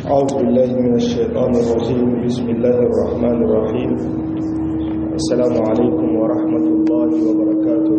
أعوذ بالله من الشيطان الرجيم بسم الله الرحمن الرحيم السلام عليكم ورحمة الله وبركاته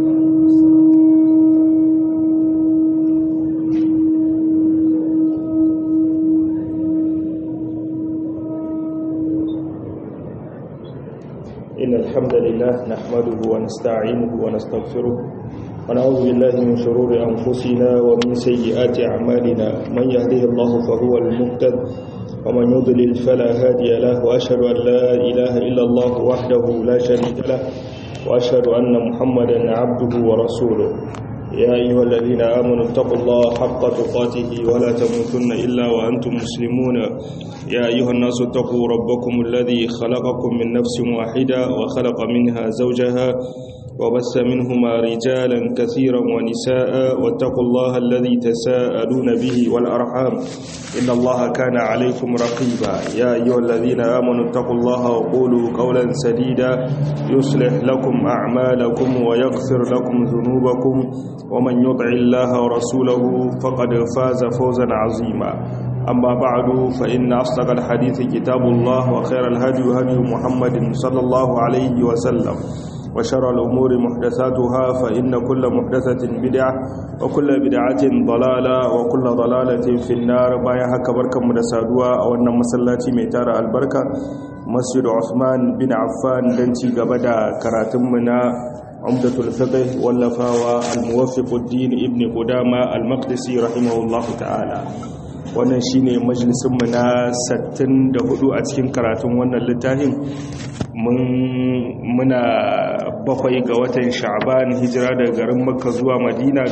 إن الحمد لله نحمده ونستعينه ونستغفره ونعوذ بالله من شرور أنفسنا ومن سيئات أعمالنا من يهده الله فهو المهتد ومن يضلل فلا هادي له وأشهد أن لا إله إلا الله وحده لا شريك له وأشهد أن محمدا عبده ورسوله يا أيها الذين آمنوا اتقوا الله حق تقاته ولا تموتن إلا وأنتم مسلمون يا أيها الناس اتقوا ربكم الذي خلقكم من نفس واحدة وخلق منها زوجها وبث منهما رجالا كثيرا ونساء واتقوا الله الذي تساءلون به والأرحام إن الله كان عليكم رقيبا يا أيها الذين آمنوا اتقوا الله وقولوا قولا سديدا يصلح لكم أعمالكم ويغفر لكم ذنوبكم ومن يطع الله ورسوله فقد فاز فوزا عظيما أما بعد فإن أصدق الحديث كتاب الله وخير الهدي هدي محمد صلى الله عليه وسلم وشر الأمور محدثاتها فإن كل محدثة بدعة وكل بدعة ضلالة وكل ضلالة في النار بايا هكا بركة مدسادوا أو أن مسلاتي ميتار البركة مسجد عثمان بن عفان دنتي قبدا كراتمنا عمدة الفقه واللفاوى الموفق الدين ابن قدامة المقدسي رحمه الله تعالى wannan shine majalisunmu na 64 a cikin karatun wannan littafin mun muna bakwai ga watan sha'ban hijira daga garin makka zuwa madina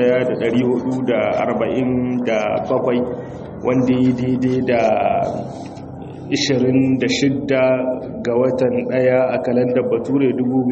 1447 wanda yi daidai da 26 ga watan daya a kalandar bature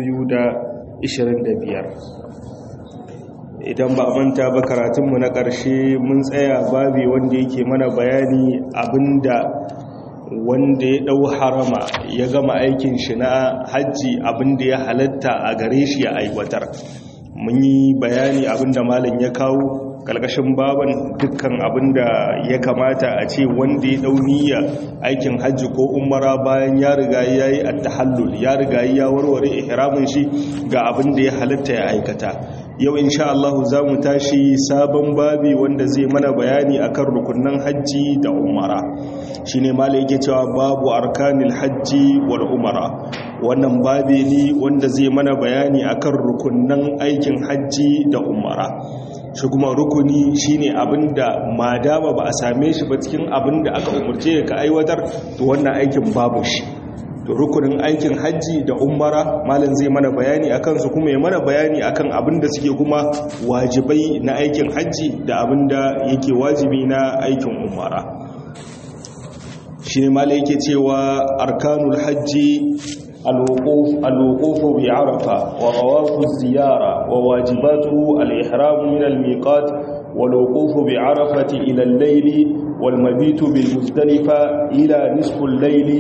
2025 idan ba manta ba karatunmu na ƙarshe mun tsaya babi wanda yake mana bayani abinda wanda ya ɗau harama ya gama aikin shi na hajji abinda ya halatta a gare shi ya aiwatar mun yi bayani abinda malam ya kawo ƙarƙashin baban dukkan abinda ya kamata a ce wanda ya ɗau niyya aikin hajji ko umara bayan ya riga ya yi attahallul ya riga ya warware ihramin shi ga abinda ya halatta ya aikata yau insha Allah za mu tashi sabon babi wanda zai mana bayani akan rukunan hajji da umara shine malai yake cewa babu arkanil hajji wal umara wannan babi ne wanda zai mana bayani akan rukunan aikin hajji da umara shi kuma rukuni shine abinda madama ba a same shi ba cikin abinda aka umurce ka aiwatar to wannan aikin babu shi to rukunin aikin hajji da umara malam zai mana bayani akan su kuma ya mana bayani akan abin da suke kuma wajibai na aikin hajji da abin da yake wajibi na aikin umara shi ne malam yake cewa arkanul hajji الوقوف بعرفة وطواف الزيارة وواجباته الإحرام من الميقات والوقوف بعرفة إلى الليل والمبيت بالمزدلفة إلى نصف الليل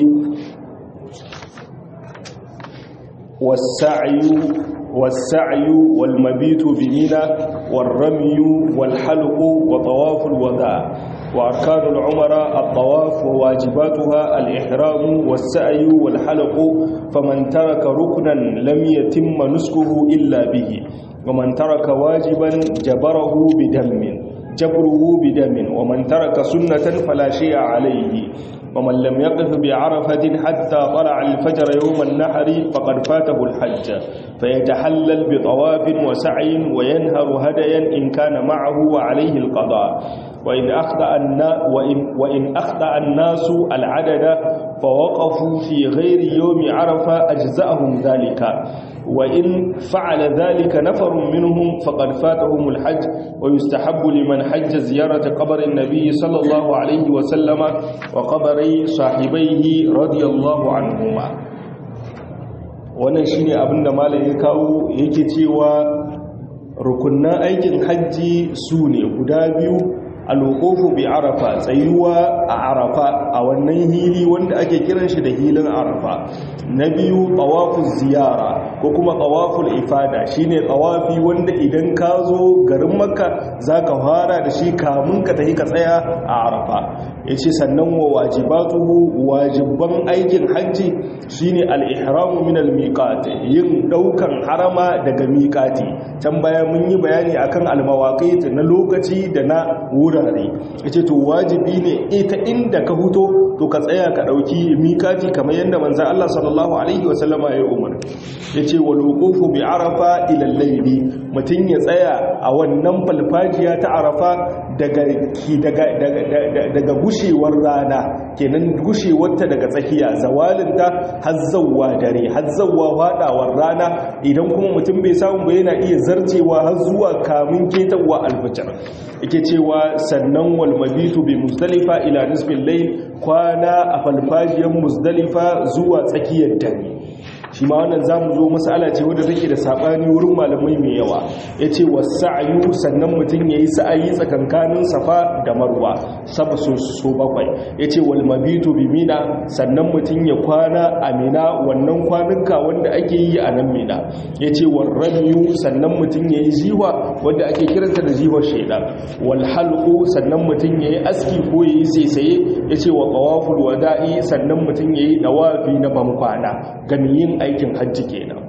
والسعي والسعي والمبيت بمنى والرمي والحلق وطواف الوداع وأركان العمرة الطواف وواجباتها الإحرام والسعي والحلق فمن ترك ركنا لم يتم نسكه إلا به ومن ترك واجبا جبره بدم جبره بدم ومن ترك سنة فلا شيء عليه ومن لم يقف بعرفة حتى طلع الفجر يوم النحر فقد فاته الحج فيتحلل بطواف وسعي وينهر هديا إن كان معه وعليه القضاء وإن أخطأ, وإن, وإن أخطأ الناس العدد فوقفوا في غير يوم عرفة أجزأهم ذلك وإن فعل ذلك نفر منهم فقد فاتهم الحج ويستحب لمن حج زيارة قبر النبي صلى الله عليه وسلم وقبري صاحبيه رضي الله عنهما wannan shine abin da malam ya kawo yake cewa rukunnan aikin hajji su ne guda biyu alwuqufu bi arafa tsayuwa a arafa a wannan hili wanda ake kiran shi da hilin arafa na biyu tawaful ziyara ko kuma tawaful ifada shine tawafi wanda idan ka zo garin makka zaka fara da shi kamun ka tafi ka tsaya a arafa yace sannan wa wajibatuhu wajibban aikin hajji shine al-ihramu min al-miqat yin daukan harama daga miqati can baya mun yi bayani akan al-mawaqit na lokaci da na wurare yace to wajibi ne ita inda ka huto to ka tsaya ka dauki miqati kamar yanda manzon Allah sallallahu alaihi wasallama ya umar yace wal wuqufu bi arafa ila al-layli mutun ya tsaya a wannan falfajiya ta arafa daga daga daga gushewar rana kenan gushewarta daga tsakiya zawalinta hazzawa dare hazzawa fadawar rana idan kuma mutum bai samu ba yana iya zarcewa har zuwa kamun ketawa alfajr yake cewa sannan wal mabitu bi muzdalifa ila nisbil layl kwana a falfajiyar muzdalifa zuwa tsakiyar dare shi ma wannan zamu zo mas'ala ce wadda take da sabani wurin malamai mai yawa yace wasa'yu sannan mutun yayi sa'ayi tsakankanin safa da marwa saba so so bakwai yace wal mabitu bi mina sannan mutun ya kwana a mina wannan kwanuka wanda ake yi a nan mina yace war ramyu sannan mutun yayi jiwa wanda ake kiranta da jiwar shaydan wal halqu sannan mutun yayi aski ko yayi saisaye yace wa qawaful wada'i sannan mutun yayi dawafi na bankwana gamiyin aikin hajji kenan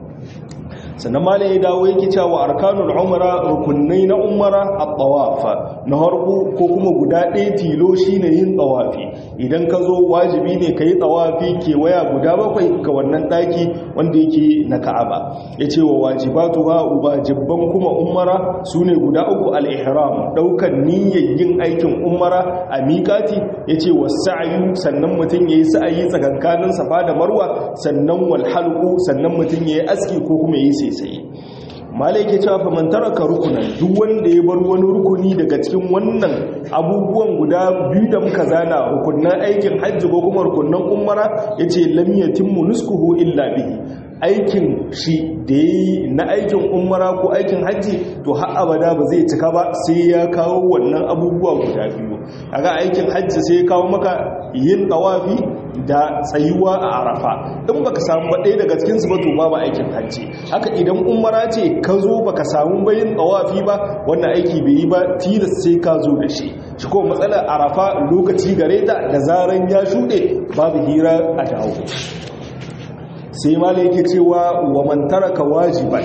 sannan ma ya dawo yake cewa arkanul umra rukunai na umara at-tawaf na harbu ko kuma guda ɗaya tilo shine yin tawafi idan ka zo wajibi ne kai tawafi kewaya guda bakwai ga wannan daki wanda yake na Ka'aba yace wa wajibatuha wajibban kuma umara sune guda uku al-ihram daukan niyyar yin aikin umara a miƙati yace was-sa'yu sannan mutun yayi sa'ayi tsakankanin safa da marwa sannan wal halqu sannan mutun yayi aski ko kuma yayi sai malai ke cewa fa man taraka rukunan duk wanda ya bar wani rukuni daga cikin wannan abubuwan guda biyu da muka zana rukunan aikin hajji ko kuma rukunan umara yace lam yatimmu nuskuhu illa bihi aikin shi da yi na aikin umara ko aikin hajji to har abada ba zai cika ba sai ya kawo wannan abubuwa guda biyu kaga aikin hajji sai ya kawo maka yin tawafi da tsayuwa a arafa in baka samu ba ɗaya daga cikinsu ba to babu aikin hajji haka idan umara ce ka zo baka samu bayin tsawafi ba wannan aiki bai yi ba tilas sai ka zo da shi shi ko matsalar arafa lokaci gare ta da zaran ya shuɗe babu hira a dawo sai malai yake cewa wa man taraka wajiban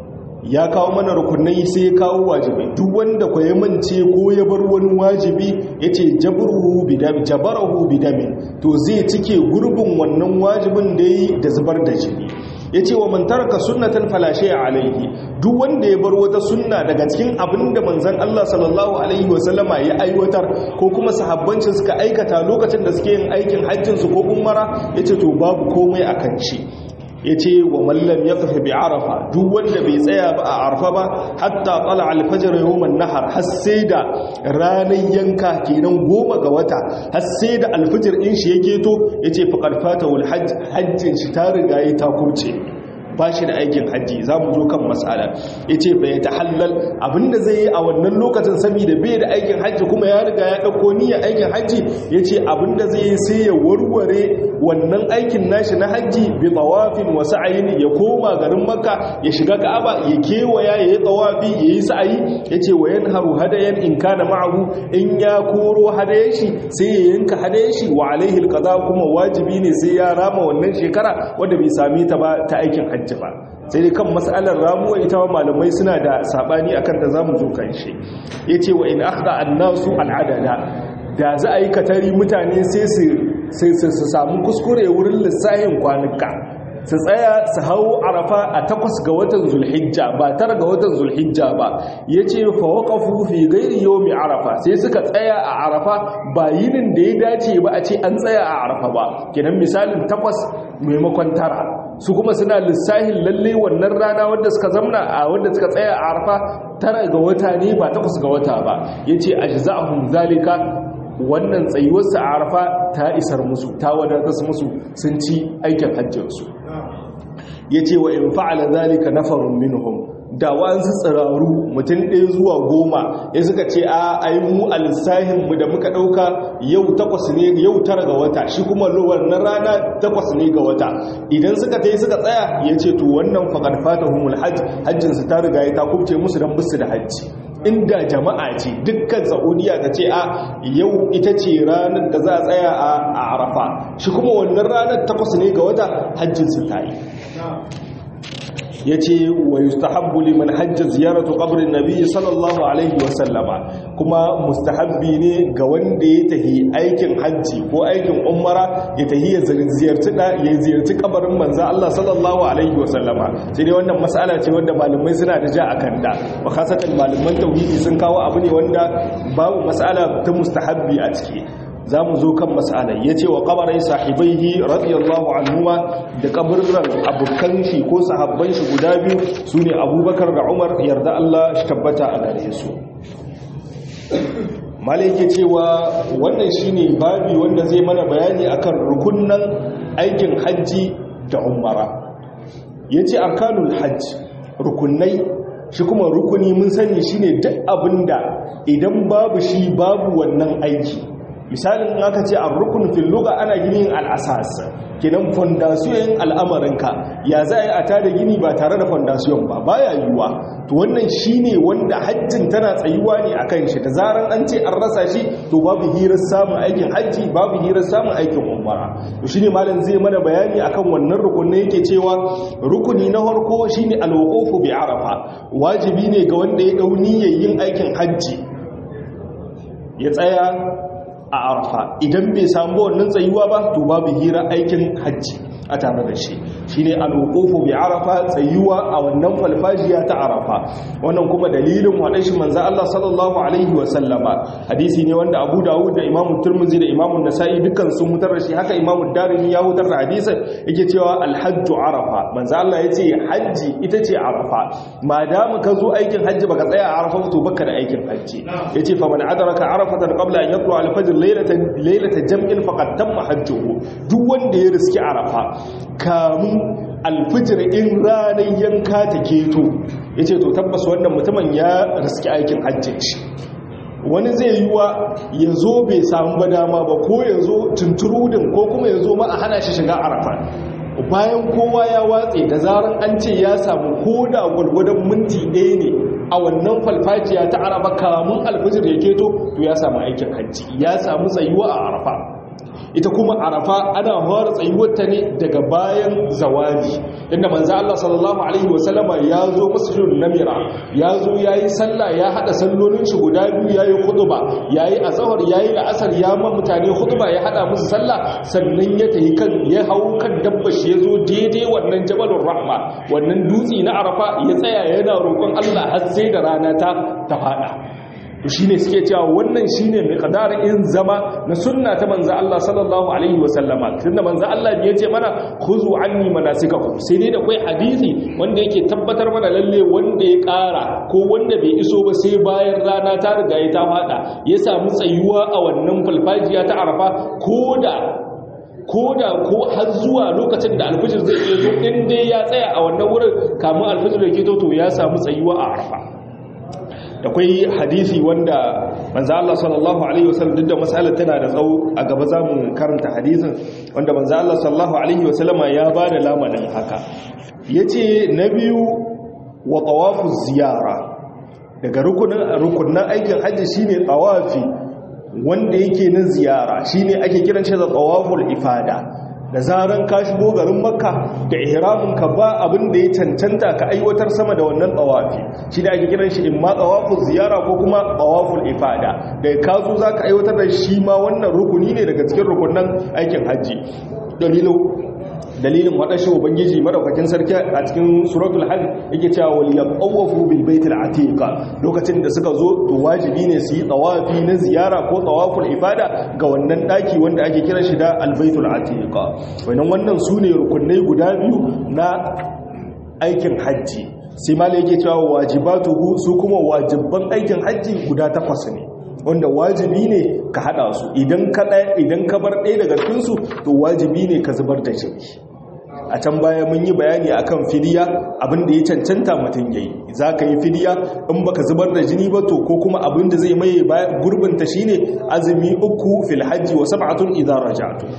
ya kawo mana rukunai sai ya kawo wajibi duk wanda ko ya mance ko ya bar wani wajibi yace jabruhu bidam jabarahu bidamin to zai cike gurbin wannan wajibin da yi da zubar da jini yace wa man taraka sunnatan fala shay'a alayhi duk wanda ya bar wata sunna daga cikin abinda manzon Allah sallallahu alaihi wasallama ya aiwatar ko kuma sahabbancin suka aikata lokacin da suke yin aikin hajjin su ko umara yace to babu komai akan shi ya ce wa mallam ya kafa bi arafa duk wanda bai tsaya ba a arafa ba hatta tsala alfajar yawon nahar har sai da ranar yanka kenan goma ga wata har sai da alfajar in shi ya keto ya ce faƙar fata wal hajjin shi ta riga ya ta kuce ba shi da aikin hajji za mu zo kan matsala ya ce bai ta halal abinda zai yi a wannan lokacin saboda bai da aikin hajji kuma ya riga ya ɗauko niyyar aikin hajji ya ce abinda zai yi sai ya warware wannan aikin nashi na hajji bi tawafin wa sa'ayin ya koma garin makka ya shiga ka'aba ya kewaya ya yi tawafi ya yi sa'ayi ya ce wa yanharu hadayan in kana ma'ahu in ya koro hadayen shi sai ya yanka hadayen shi wa alaihi alqada kuma wajibi ne sai ya rama wannan shekara wanda bai sami ta ba ta aikin hajji hajji ba sai dai kan matsalar ramuwa ita wa malamai suna da sabani akan ta zamu zo kan shi yace wa in akhda annasu al'adada da za a yi katari mutane sai su sai su samu kuskure wurin lissahin kwanuka su tsaya su hau arafa a takwas ga watan zulhijja ba tara ga watan zulhijja ba ya ce fawakafu fi gairi yomi arafa sai suka tsaya a arafa ba yinin da ya dace ba a ce an tsaya a arafa ba kenan misalin takwas maimakon tara su kuma suna lissahin lalle wannan rana wadda suka zamna a wadda suka tsaya a arafa tara ga wata ne ba takwas ga wata ba ya ce a zalika wannan tsayuwarsa a arafa ta isar musu ta wadatar musu sun ci aikin hajjinsu ya ce wa in fa'ala zalika nafarun minhum da wa'ansu tsiraru mutum ɗaya zuwa goma ya suka ce a ai mu alisahin mu da muka ɗauka yau takwas ne yau tara ga wata shi kuma wannan rana takwas ne ga wata idan suka ta yi suka tsaya ya ce to wannan faƙar fata humul hajj hajjinsu ta riga ya ta kubce musu don bisu da hajji inda jama'a ce dukkan saudiya ta ce a yau ita ce ranar da za a tsaya a arafa shi kuma wannan ranar takwas ne ga wata hajjinsu ta yi ya ce wa yustahabbu liman hajja ziyaratu qabrin nabi sallallahu alaihi wasallama kuma mustahabbi ne ga wanda ya tahi aikin hajji ko aikin umara ya tahi ya ziyarci da ya ziyarci kabarin manzo Allah sallallahu alaihi wasallama sai dai wannan mas'ala ce wanda malamai suna da ja akan ta wa khasatan malaman tauhidi sun kawo abu ne wanda babu mas'ala ta mustahabbi a ciki za mu zo kan matsalai ya ce wa kabarai sahibaihi radiyallahu anhuwa da kabarran abokan shi ko sahabban shi guda biyu su ne abubakar da umar yarda Allah shi tabbata a gare su malai ke cewa wannan shi ne babi wanda zai mana bayani akan rukunan aikin hajji da umara ya ce arkanul hajji rukunai shi kuma rukuni mun sani shine duk abinda idan babu shi babu wannan aiki misalin aka ce a rukun filluga ana ginin al'asas kinan fondasiyon al'amarinka ya za a tada gini ba tare da fondasiyon ba baya yiwuwa to wannan shi ne wanda hajjin tana tsayuwa ne a kan shi da zarar an ce an rasa shi to babu hirar samun aikin hajji babu hirar samun aikin umara to shi ne malam zai mana bayani akan wannan rukunin yake cewa rukuni na farko shi ne alwakofu bi arafa wajibi ne ga wanda ya ɗau niyyar yin aikin hajji ya tsaya a arfa idan bai samu wannan tsayuwa ba to babu hira aikin hajji a tare da shi shine al-wuqufu bi arafa tsayuwa a wannan falfajiya ta arafa wannan kuma dalilin wadan shi manzo Allah sallallahu alaihi wa sallama hadisi ne wanda Abu Dawud da Imam Tirmidhi da Imam Nasa'i dukkan sun mutar da shi haka Imam Darimi ya mutar da hadisin yake cewa al-hajju arafa manzo Allah yace hajji ita ce arafa madama ka zo aikin hajji baka tsaya a arafa to baka da aikin hajji yace fa man adraka arafatan qabla an yatlu al-fajr laylatan laylatan jam'in faqad tamma hajjuhu duk wanda ya riski arafa kamun alfijir in ranar yanka ta keto ya ce to tabbas wannan mutumin ya riski aikin hajjin shi wani zai yi wa ya zo bai samu ba dama ba ko ya zo tunturudin ko kuma ya zo ma a hana shi shiga arafa bayan kowa ya watse da zarar an ce ya samu ko da gwalgwadon minti ɗaya ne a wannan falfajiya ta arafa kamun alfijir ya keto to ya samu aikin hajji ya samu tsayuwa a arafa ita kuma arafa ana fara tsayuwarta ne daga bayan zawali inda manzo Allah sallallahu alaihi wasallama ya zo masjidul namira ya zo yayi sallah ya hada sallolin shi guda biyu yayi khutba yayi azhar yayi la'asar ya ma mutane khutba ya hada musu sallah sannan ya tayi kan ya hau kan dabba shi yazo daidai wannan jabalur rahma wannan dutsi na arafa ya tsaya yana roƙon Allah har sai da rana ta ta fada to shine suke cewa wannan shine miqdar in zama na sunna ta manzo Allah sallallahu alaihi wasallama tunda manzo Allah ya ce mana khuzu anni manasikakum sai dai da kai hadisi wanda yake tabbatar mana lalle wanda ya ƙara ko wanda bai iso ba sai bayan rana ta riga ya ta fada ya samu tsayuwa a wannan falfajiya ta Arafa koda koda ko har zuwa lokacin da alfijir zai iya zo in dai ya tsaya a wannan wurin kamun alfijir ya keto to ya samu tsayuwa a Arafa da kwai hadisi wanda manzo Allah sallallahu alaihi wasallam duk da masalar tana da tsawo a gaba zamu karanta hadisin wanda manzo Allah sallallahu alaihi wasallama ya bada lamarin haka yace na biyu wa tawafu ziyara daga rukunin rukunin aikin haji shine tawafi wanda yake na ziyara shine ake kiran shi da tawaful ifada da zaran ka shigo garin makka da ihramin ka ba abin da ya cancanta ka aiwatar sama da wannan tsawafi shi da ake kiran shi in ma tsawaful ziyara ko kuma tsawaful ifada da ka zo za ka aiwatar da shi ma wannan rukuni ne daga cikin rukunan aikin hajji dalilin waɗashi ubangiji madaukakin sarki a cikin suratul hajj yake cewa wal yaqawafu bil baitil atiqa lokacin da suka zo to wajibi ne su yi tawafi na ziyara ko tawaful ifada ga wannan daki wanda ake kira shi da al baitul atiqa wannan wannan sune rukunai guda biyu na aikin hajji sai malai yake cewa wajibatuhu su kuma wajibban aikin hajji guda takwas ne wanda wajibi ne ka hada su idan ka idan ka bar ɗaya daga cikinsu to wajibi ne ka zubar da jini a can baya mun yi bayani akan fidiya abinda ya cancanta mutum yayi zaka yi fidiya in baka zubar da jini ba to ko kuma abinda zai maye gurbin ta shine azumi uku fil hajji wa sab'atun idza raja'tu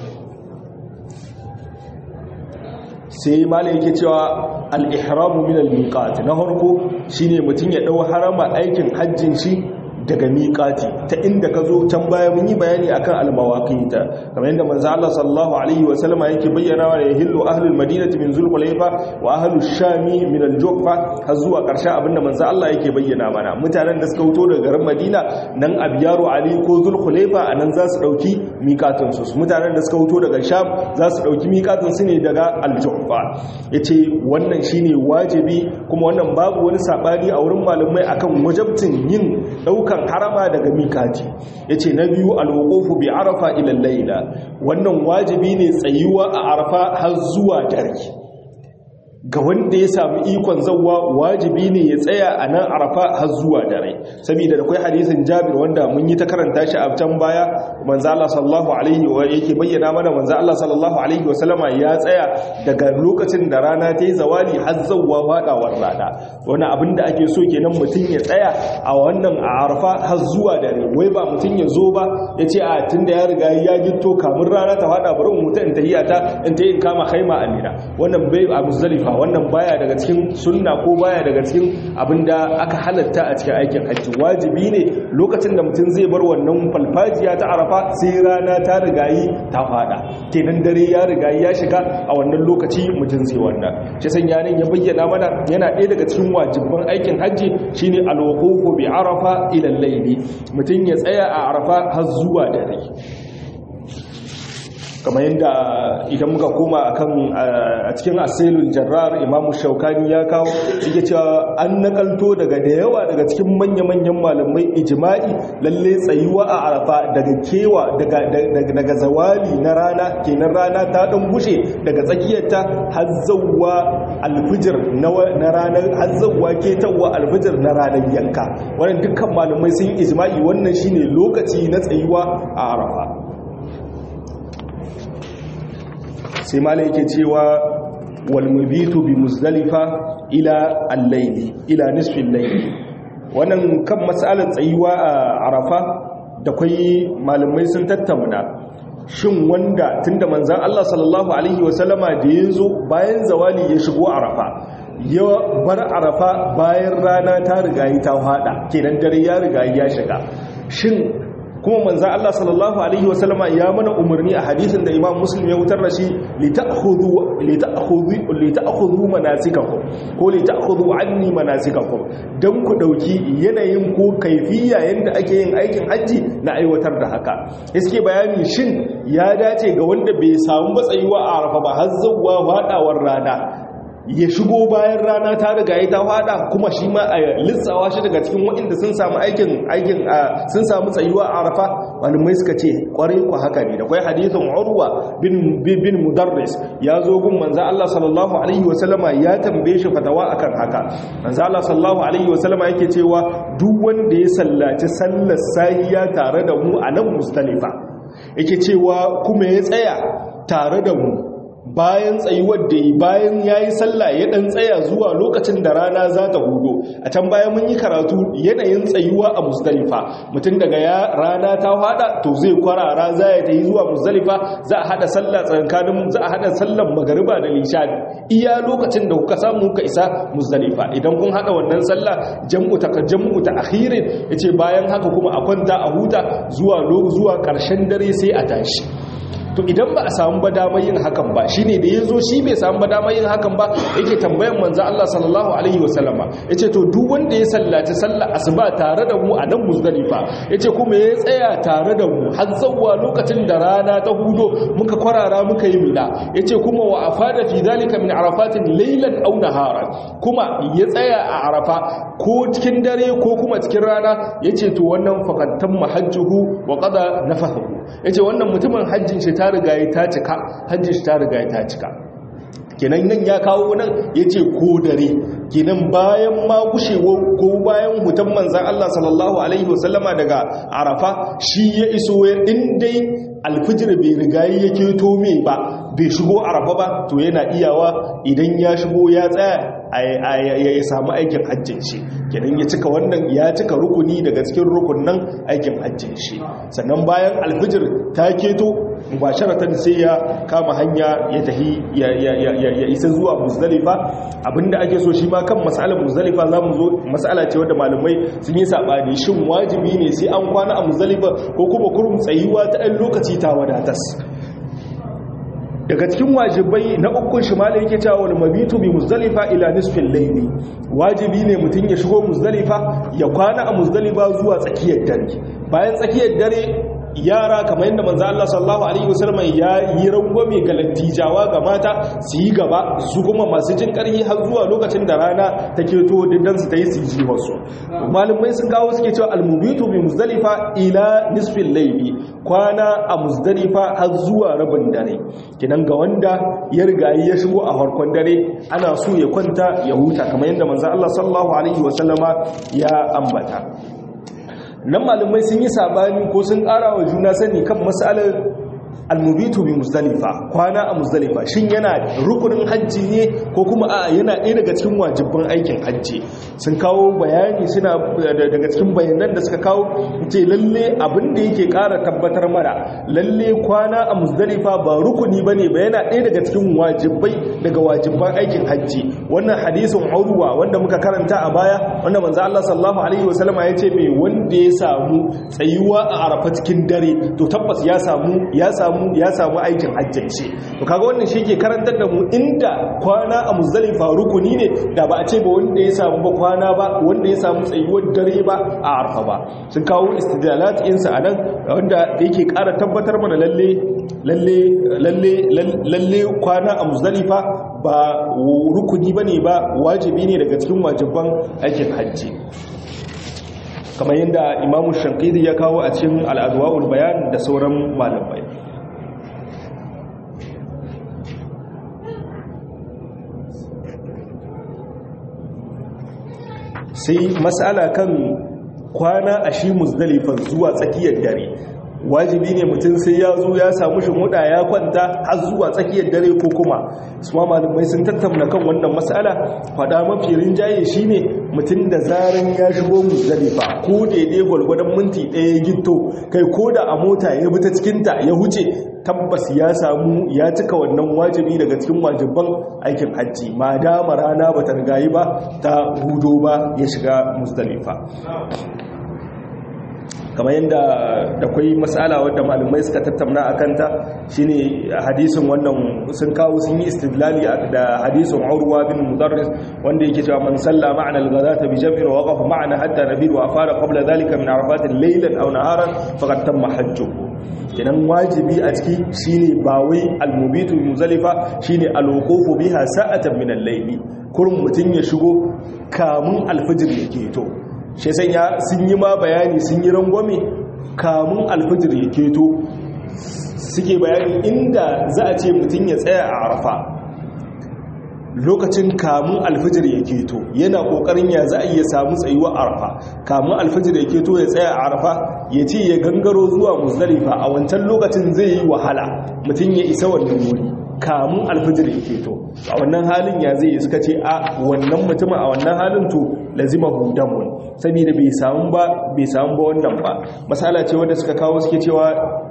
sai malai yake cewa al-ihramu min al-miqat na farko shine mutum ya dau harama aikin hajjin shi daga miƙati ta inda ka zo can baya mun yi bayani akan almawaqita kamar yadda manzo Allah sallallahu alaihi wa sallama yake bayyana wa yahillu ahlul madinati min zulhulayfa wa ahlus shami min al-juhfa har zuwa ƙarshen abinda manzo Allah yake bayyana mana mutanen da suka fito daga garin Madina nan Abiyaru Ali ko Zulhulayfa anan za su dauki miƙatun su mutanen da suka fito daga Sham za su dauki miƙatun su ne daga al-juhfa yace wannan shine wajibi kuma wannan babu wani sabani a wurin malamai akan wajibtin yin daukan kan harama daga mikati ya ce na biyu alwakofu bi arafa ilal laila wannan wajibi ne tsayuwa a arafa har zuwa dare ga wanda ya samu ikon zawwa wajibi ne ya tsaya a nan arafa har zuwa dare saboda da kai hadisin jabir wanda mun yi ta karanta shi a can baya manzo Allah sallallahu alaihi wa yake bayyana mana manzo Allah sallallahu alaihi wa sallama ya tsaya daga lokacin da rana ta yi zawali har zawwa fadawar rana wani abin da ake so kenan mutum ya tsaya a wannan a arafa har zuwa dare wai ba mutum ya zo ba ya ce a tunda ya riga ya gitto kamun rana ta fada bari mu mutu in tahiyata in ta yin kama khaima amina wannan bai a muzdalifa wannan baya daga cikin sunna ko baya daga cikin abinda aka halatta a cikin aikin hajji wajibi ne lokacin da mutum zai bar wannan falfajiya ta arafa sai rana ta rigayi ta fada kenan dare ya rigayi ya shiga a wannan lokaci mutum zai wannan shi san yanin ya bayyana mana yana ɗaya daga cikin wajibban aikin hajji shine alwuqufu bi arafa ila al-layli mutum ya tsaya a arafa har zuwa dare kamar yadda idan muka koma akan a cikin asilul jarrar imamu shaukani ya kawo yake cewa an nakalto daga da yawa daga cikin manya-manyan malamai ijma'i lalle tsayuwa a arafa daga kewa daga zawali na rana kenan rana ta dan bushe daga tsakiyarta har zawwa alfijir na ranar har zawwa ketawa alfijir na ranar yanka wannan dukkan malamai sun ijma'i wannan shine lokaci na tsayuwa a arafa sai mala yake cewa walmubitu bi muzdalifa ila al-layli ila nisfi al-layli wannan kan matsalar tsayuwa a arafa da kai malamai sun tattauna shin wanda tunda manzon Allah sallallahu alaihi wasallama da yazo bayan zawali ya shigo arafa ya bar arafa bayan rana ta riga ta fada kenan dare ya riga ya shiga shin kuma manzan Allah sallallahu Alaihi wasallama ya mana umarni a hadisin da imam muslim ya wutar da shi lita'akhudhu manasikakum ko lita'akhudhu anni manasikakum dan ku dauki yanayin ko kaifiya yanda ake yin aikin haji na aiwatar da haka iske bayani shin ya dace ga wanda bai samu matsayuwa a arafa ba har zawwa fadawar rana ya shigo bayan rana ta riga ya ta fada kuma shi ma a lissawa shi daga cikin waɗanda sun samu aikin aikin sun samu tsayuwa a arafa malamai suka ce kwarai ku haka ne da kwai hadithin urwa bin bin mudarris ya zo gun manzo Allah sallallahu alaihi wasallama ya tambaye shi fatawa akan haka manzo Allah sallallahu alaihi wasallama yake cewa duk wanda ya sallaci sallar sahiya tare da mu a nan mustalifa yake cewa kuma ya tsaya tare da mu bayan tsayuwar da yi bayan ya yi sallah ya ɗan tsaya zuwa lokacin da rana za ta hudo a can bayan mun yi karatu yanayin tsayuwa a musdalifa mutum daga ya rana ta hada to zai kwarara za ya ta yi zuwa musdalifa za a hada sallah tsakanin za a hada sallan magariba da lishani iya lokacin da kuka samu kuka isa musdalifa idan kun hada wannan sallah jam'u ta jam'u ta akhirin yace bayan haka kuma a kwanta a huta zuwa zuwa karshen dare sai a tashi to idan ba a samu ba damar yin hakan ba shine da yazo shi bai samu ba damar yin hakan ba yake tambayan manzo Allah sallallahu alaihi wasallama yace to duk wanda ya sallaci sallar asuba tare da mu a nan muzdalifa yace kuma ya tsaya tare da mu har zawwa lokacin da rana ta hudo muka kwarara muka yi mina yace kuma wa afada fi zalika min arafatin laylan aw naharan kuma ya tsaya a arafa ko cikin dare ko kuma cikin rana yace to wannan faqattan mahajjuhu wa qada nafahu yace wannan mutumin hajjin shi ta riga ta cika hajjin shi ta riga ta cika kenan nan ya kawo nan ya ce ko dare kenan bayan ma gushewa ko bayan hutan manzan Allah sallallahu Alaihi wasallama daga arafa shi ya iso ya dai alfijir bai rigayi ya keto mai ba bai shigo arafa ba to yana iyawa idan ya shigo ya tsaya ya samu aikin hajjin shi kenan ya cika wannan ya cika rukuni daga cikin rukunan aikin hajjin shi sannan bayan alfijir ta keto mubasharatan sai ya kama hanya ya tahi ya isa zuwa muzdalifa abinda ake so shi ma kan mas'alar muzdalifa zamu zo mas'ala ce wadda malamai sun yi sabani shin wajibi ne sai an kwana a muzdalifa ko kuma kurum tsayuwa ta ɗan lokaci ta wadatas daga cikin wajibai na ukun shi malai yake cewa wal mabitu bi muzdalifa ila nisfil layli wajibi ne mutun ya shigo muzdalifa ya kwana a muzdalifa zuwa tsakiyar dare bayan tsakiyar dare yara kamar yadda manzo Allah sallallahu alaihi wasallam ya yi rangwame ga lattijawa ga mata su yi gaba su kuma masu jin karhi har zuwa lokacin da rana ta keto diddan su tayi su ji wasu malumai sun kawo suke cewa almubitu bi muzdalifa ila nisfil layli kwana a muzdalifa har zuwa rabin dare kinan ga wanda ya riga ya shigo a farkon dare ana so ya kwanta ya huta kamar yadda manzo Allah sallallahu alaihi wasallama ya ambata nan malumai sun yi sabani ko sun ƙara wa juna sani kan matsalar almubitu bi muzdalifa kwana a muzdalifa shin yana rukunin hajji ne ko kuma a yana ɗaya daga cikin wajibban aikin hajji sun kawo bayani suna daga cikin bayanan da suka kawo ce lalle abin da yake ƙara tabbatar mana lalle kwana a muzdalifa ba rukuni bane ba yana ɗaya daga cikin wajibbai daga wajibban aikin hajji wannan hadisin urwa wanda muka karanta a baya wanda manzo Allah sallallahu alaihi wasallama ya ce mai wanda ya samu tsayuwa a arafa cikin dare to tabbas ya samu ya samu ya samu aikin hajjance to kaga wannan shi ke karantar da mu inda kwana a muzdalifa rukuni ne da ba a ce ba wanda ya samu ba kwana ba wanda ya samu tsayuwar dare ba a arfa ba sun kawo istidlalat insa anan wanda yake ƙara tabbatar mana lalle lalle lalle lalle kwana a muzdalifa ba rukuni bane ba wajibi ne daga cikin wajiban aikin hajji kamar yadda imamu shankidi ya kawo a cikin al'adwa'ul bayan da sauran malamai sai matsala kan kwana a shi muzdalifan zuwa tsakiyar dare wajibi ne mutum sai ya zo ya samu shimuda ya kwanta har zuwa tsakiyar dare ko kuma su ma malamai sun tattauna kan wannan matsala fada mafi rinjaye shine mutum da zaran ya shigo muzdalifa ko daidai gwalgwadon minti ɗaya gito kai ko da a mota ya bi ta cikinta ya huce tabbas ya samu ya cika wannan wajibi daga cikin wajibban aikin hajji ma dama rana ba ta rigayi ba ta hudo ba ya shiga muzdalifa kamar yadda da kwai matsala wadda malumai suka tattauna a kanta shine hadisin wannan sun kawo sun yi istidlali da hadisin urwa bin mudarris wanda yake cewa man salla ma'ana al-ghadata bi jam'in wa waqafa ma'ana hatta nabil wa afara qabla dhalika min arafat laylan aw naharan faqad tamma hajjuhu kenan wajibi a ciki shine ba wai al-mubitu muzalifa shine al-wuqufu biha sa'atan min al-layli kurun mutun ya shigo kamun al-fajr yake to shi sanya sun yi ma bayani sun yi rangwame kamun alfajir ya keto suke bayani inda za a ce mutum ya tsaya a arfa lokacin kamun alfajir ya keto yana kokarin ya za a iya samu tsayuwa arfa kamun alfajir ya keto ya tsaya a arfa ya ce ya gangaro zuwa muzdalifa a wancan lokacin zai yi wahala mutum ya isa wannan wuri kamun alfajir ya keto a wannan halin ya zai suka ce a wannan mutum a wannan halin to lazima hudamun saboda bai samu ba bai samu ba wannan ba masala ce wanda suka kawo suke cewa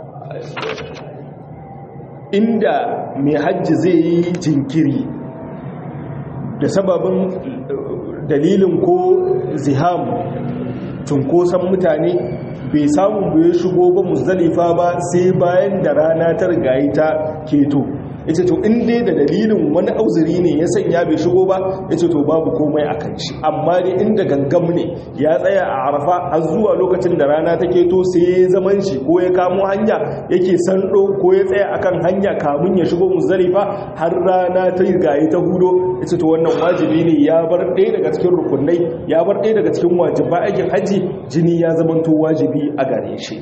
inda mai hajji zai yi jinkiri da sababin dalilin ko ziham cunkoson mutane bai samu bai shigo ba muzdalifa ba sai bayan da rana ta rigayi ta keto yace to in dai da dalilin wani auzuri ne ya sanya bai shigo ba yace to babu komai a kan shi amma dai inda gangam ne ya tsaya a arafa har zuwa lokacin da rana take to sai ya zaman shi ko ya kamo hanya yake sando ko ya tsaya akan hanya kamun ya shigo muzdalifa har rana ta gayi ta hudo yace to wannan wajibi ne ya bar ɗaya daga cikin rukunai ya bar ɗaya daga cikin wajiba aikin haji jini ya zamanto wajibi a gare shi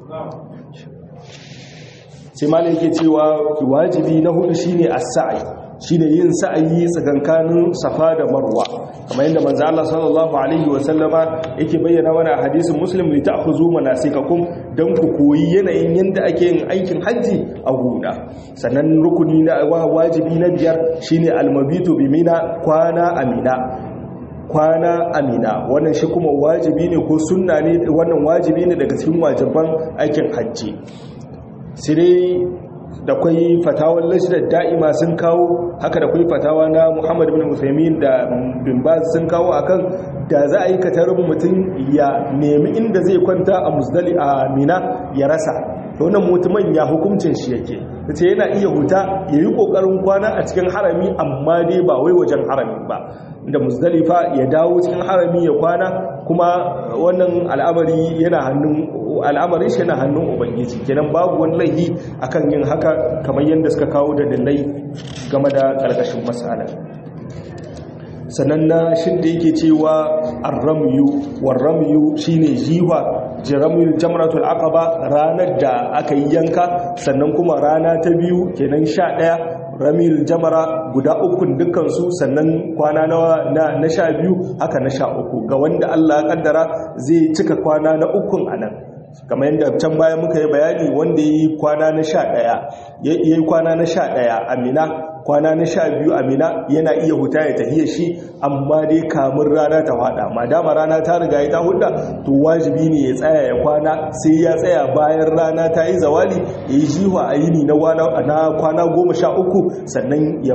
sai malai yake cewa wajibi na hudu shine as-sa'i shine yin sa'ayi tsakankanin safa da marwa kamar yadda manzo Allah sallallahu alaihi wa sallama yake bayyana mana a hadisin muslim li ta'khuzu manasikakum dan ku koyi yanayin yanda ake yin aikin haji a gona sannan rukuni na wajibi na biyar shine almabitu bi mina kwana amina kwana amina wannan shi kuma wajibi ne ko sunna ne wannan wajibi ne daga cikin wajiban aikin hajji sai dai da kwai fatawar lashidar da'ima sun kawo haka da kwai fatawa na muhammad bin musaimin da bin baz sun kawo akan da za a yi katarin mutum ya nemi inda zai kwanta a musdali a mina ya rasa wannan mutumin ya hukuncin shi yake ce yana iya huta ya yi ƙoƙarin kwana a cikin harami amma dai ba wai wajen harami ba da musdalifa ya dawo cikin harami ya kwana kuma wannan al'amari yana hannun al'amarin shi yana hannun ubangiji kenan babu wani laifi akan yin haka kamar yadda suka kawo da dalilai game da ƙarƙashin matsala sannan na shin da yake cewa arramyu warramyu shine jiwa jiramul jamratul aqaba ranar da aka yi yanka sannan kuma rana ta biyu kenan 11 ramil jamara guda ukun dukkansu sannan kwana na na sha biyu haka na sha uku ga wanda Allah ya kaddara zai cika kwana na ukun anan kamar yadda can baya muka yi bayani wanda yi kwana na sha ɗaya ya yi kwana na sha ɗaya amina kwana na sha biyu amina yana iya huta ya tahiyar shi amma dai kamun rana ta hada madama rana ta riga ya ta huda to wajibi ne ya tsaya ya kwana sai ya tsaya bayan rana ta yi zawali ya yi jiwa a yini na kwana goma sha uku sannan ya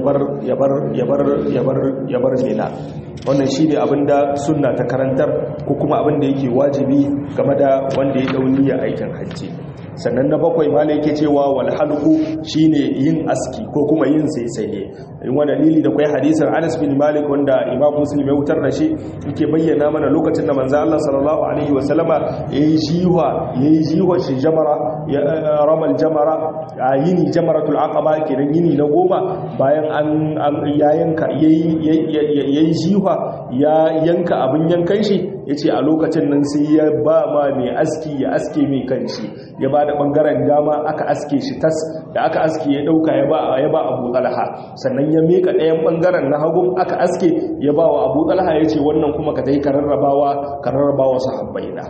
bar mena wannan shi ne abinda sunna ta karantar ko kuma abinda yake wajibi game da wanda ya dauni ya aikin hajji sannan na bakwai ma yake cewa wal halqu shine yin aski ko kuma yin saisaye in wani dalili da kai hadisin Anas bin Malik wanda Imam Muslim ya wutar da shi yake bayyana mana lokacin da manzo Allah sallallahu alaihi wasallama yayi jiwa yayi jiwa shi jamara ya ramal jamara yini jamaratul aqaba kenan yini na goma bayan an ya yanka yayi yayi jiwa ya yanka abin yankan shi yace a lokacin nan sai ya ba ma mai aski ya aske mai kanshi ya ba da ɓangaren dama aka aske shi tas da aka aske ya ɗauka ya ba ya ba abu talha sannan ya meka ɗayan ɓangaren na hagun aka aske ya ba wa abu talha ya ce wannan kuma ka ta yi kararrabawa kararrabawa sahabbai na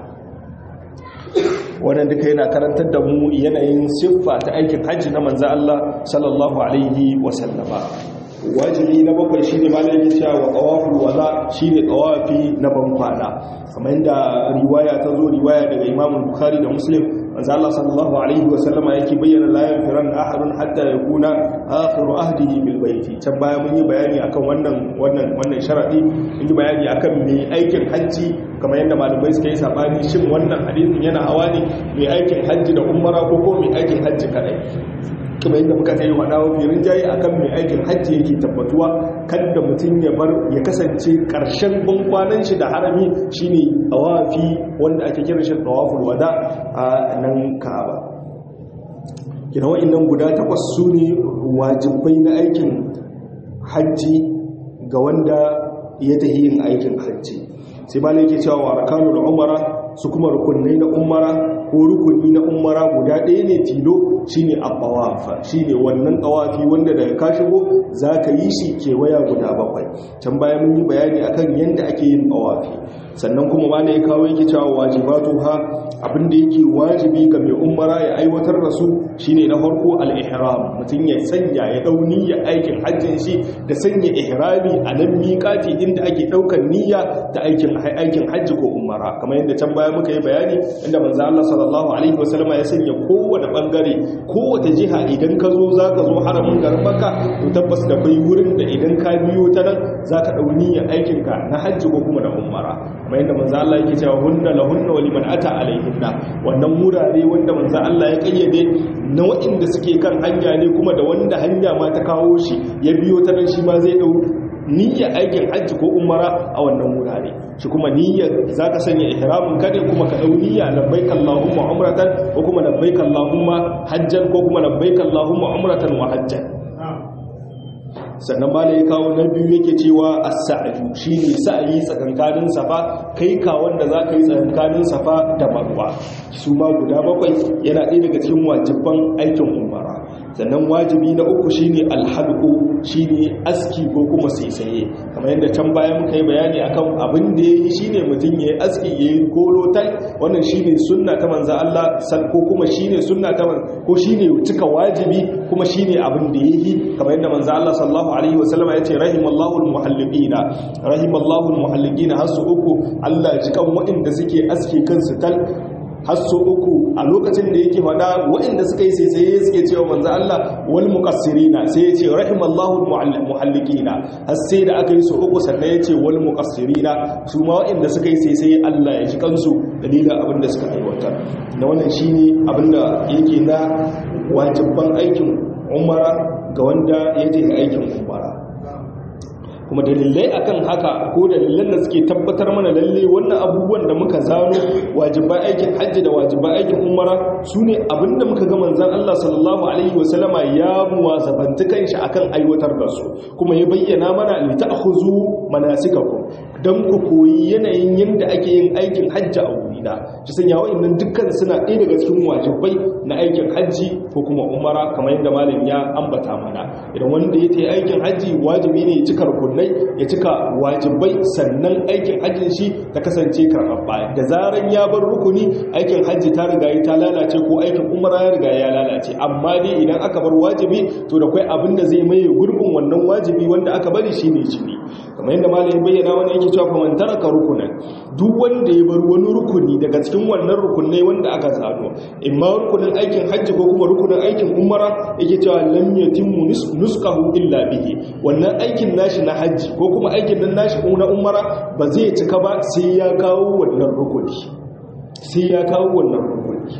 wannan duka yana karantar da mu yanayin siffa ta aikin hajji na manzo Allah sallallahu alaihi wasallama wajibi na bakwai shi ne malayin cewa wa ƙawafin wala shi ne ƙawafi na bankwana kamar yadda riwaya ta zo riwaya daga imamun bukhari da muslim manzo Allah sallallahu alaihi wa sallama yake bayyana la yanfiran ahadun hatta yakuna akhiru ahdihi bil baiti can baya mun yi bayani akan wannan wannan wannan sharadi mun yi bayani akan mai aikin hajji kamar yadda malamai suka yi sabani shin wannan hadisin yana hawa ne mai aikin hajji da umara ko ko mai aikin hajji kadai kuma yadda muka tsaye wada wa firin jayi akan mai aikin hajji yake tabbatuwa kada mutum ya bar ya kasance karshen bankwanan shi da harami shine tawafi wanda ake kira shi tawaful wada a nan Ka'aba kina wa'annan guda takwas su ne wajibai na aikin hajji ga wanda ya tahi yin aikin hajji sai ba yake cewa wa arkanul umara su kuma rukunai na umara ko rukuni na umara guda ɗaya ne tilo shine abbawafa shine wannan tawafi wanda daga ka shigo zaka yi shi kewaya guda bakwai can baya mun yi bayani akan yanda ake yin tawafi sannan kuma ma ne ya kawo yake cewa wajibatu ha abinda yake wajibi ga mai umara ya aiwatar da su shine na farko al-ihram mutum ya sanya ya dau niyya aikin hajjin shi da sanya ihrami a nan miƙati inda ake daukar niyya ta aikin aikin hajji ko umara kamar yadda can baya muka yi bayani inda manzo Allah sallallahu alaihi wasallam ya sanya kowane bangare kowace jiha idan ka zo zaka zo haramin garin Makka to tabbas da bai wurin da idan ka biyo ta nan zaka dau niyya aikin ka na hajji ko kuma na umara kamar yadda manzo Allah yake cewa hunna lahunna wa liman ata alaihinna wannan wurare wanda manzo Allah ya kayyade na waɗanda suke kan hanya ne kuma da wanda hanya ma ta kawo shi ya biyo ta nan shi ma zai dau niyyar aikin hajji ko umara a wannan wurare shi kuma niyyar zaka sanya ihramin ka ne kuma ka dau niyya labbaik allahumma umratan ko kuma labbaik allahumma hajjan ko kuma labbaik allahumma umratan wa hajjan sannan ba ya kawo na biyu yake cewa as-sa'yu shine sa'yi tsakankanin safa kai ka wanda zaka yi tsakankanin safa da marwa su ma guda bakwai yana ɗaya daga cikin wajiban aikin umara sannan wajibi na uku shine alhalqu shine aski ko kuma saisaye kamar yadda can baya muka yi bayani akan abin da yayi shine mutum yayi aski yayi golo tal wannan shine sunna ta manzo Allah sal ko kuma shine sunna ta ko shine cika wajibi kuma shine abin da yayi kamar yadda manzo Allah sallallahu alaihi wasallam ya ce rahimallahu almuhalliqina rahimallahu almuhalliqina hasu uku Allah ya ji kan waɗanda suke aski kansu tal har so uku a lokacin da yake faɗa waɗanda suka yi sai sai suke cewa manzo Allah wal muqassirina sai ya ce rahimallahu muhallikina har sai da aka yi so uku sannan ya ce wal muqassirina su ma waɗanda suka yi sai sai Allah ya ji kansu dalilin abin da suka aiwatar da wannan shine abin da yake na wajibban aikin umara ga wanda ya je aikin umara kuma dalilai akan haka ko dalilan da suke tabbatar mana lalle wannan abubuwan da muka zano wajiban aikin hajji da wajiban aikin umara su ne abinda muka ga manzan Allah sallallahu alaihi wasallama ya muwazabanci kanshi akan aiwatar da su kuma ya bayyana mana li ta'khuzu manasikakum dan ku koyi yanayin yanda ake yin aikin hajji a wurina shi sanya wa'annan dukkan suna ɗaya daga cikin wajibai na aikin hajji ko kuma umara kamar yadda malam ya ambata mana idan wanda ya tayi aikin hajji wajibi ne ya cika rukunai ya cika wajibai sannan aikin hajjin shi ta kasance karɓaɓɓa da zaran ya bar rukuni aikin hajji ta riga ta lalace ko aikin umara ya riga ya lalace amma dai idan aka bar wajibi to da kai abin da zai maye gurbin wannan wajibi wanda aka bari shine jini kamar yadda malam bayyana wani yake cewa fa man taraka rukunan duk wanda ya bar wani rukuni daga cikin wannan rukunai wanda aka zano imma rukunin aikin hajji ko kuma rukunin aikin umara yake cewa lam yatimmu nuskahu illa bihi wannan aikin nashi na hajji ko kuma aikin nan nashi na umara ba zai cika ba sai ya kawo wannan rukuni sai ya kawo wannan rukuni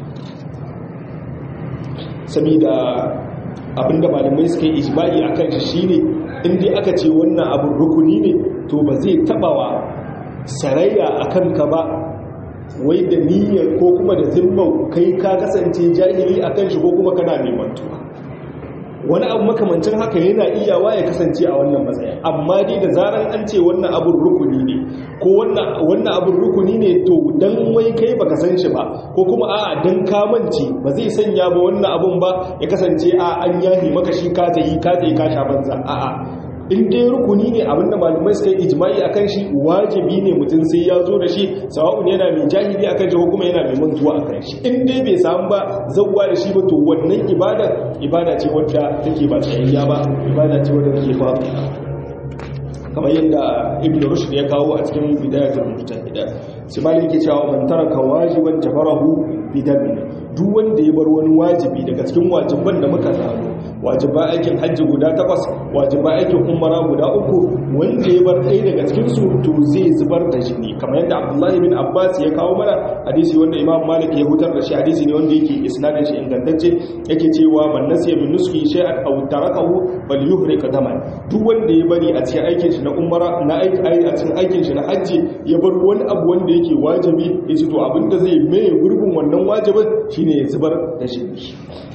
saboda abinda malamai suka yi ijma'i akan shi shine in dai aka ce wannan abin rukuni ne to ba zai tabawa sarayya akan ka ba wai da niyyar ko kuma da zimmau kai ka kasance jahili akan shi ko kuma kana neman tuwa wani abu makamancin haka yana iyawa ya kasance a wannan matsayin amma dai da zaran an ce wannan abin rukuni ne ko wannan abin rukuni ne to dan wai kai baka san shi ba ko kuma a'a dan kamance ba zai sanya ba wannan abun ba ya kasance a an yahi maka shi ka tayi ka tayi ka sha banza a'a in dai rukuni ne abinda malumai suka yi ijma'i akan shi wajibi ne mutum sai ya zo da shi sawa'un yana mai jahili akan shi ko kuma yana mai mantuwa akan shi in dai bai samu ba zawwa da shi ba to wannan ibada ibada ce wadda take ba tsayayya ba ibada ce wadda take faɗi kamar yadda ibn rushd ya kawo a cikin bidayatul mujtahida sai malai yake cewa man taraka wajiban jabarahu bidamin duk wanda ya bar wani wajibi daga cikin wajiban da muka zano wajiban aikin hajji guda takwas wajiban aikin umara guda uku wanda ya bar ɗaya daga cikin su to zai zubar da jini kamar yadda abdullahi bin abbas ya kawo mana hadisi wanda imam malik ya hutar da shi hadisi ne wanda yake isnadin shi ingantacce yake cewa man nasiya min nuski shay'an aw tarakahu bal yuhriq daman duk wanda ya bari a cikin aikin shi na umara na aiki a cikin aikin shi na hajji ya bar wani abu wanda yake wajibi yace to abinda zai mai gurbin wannan wajibin shine ya zubar da jini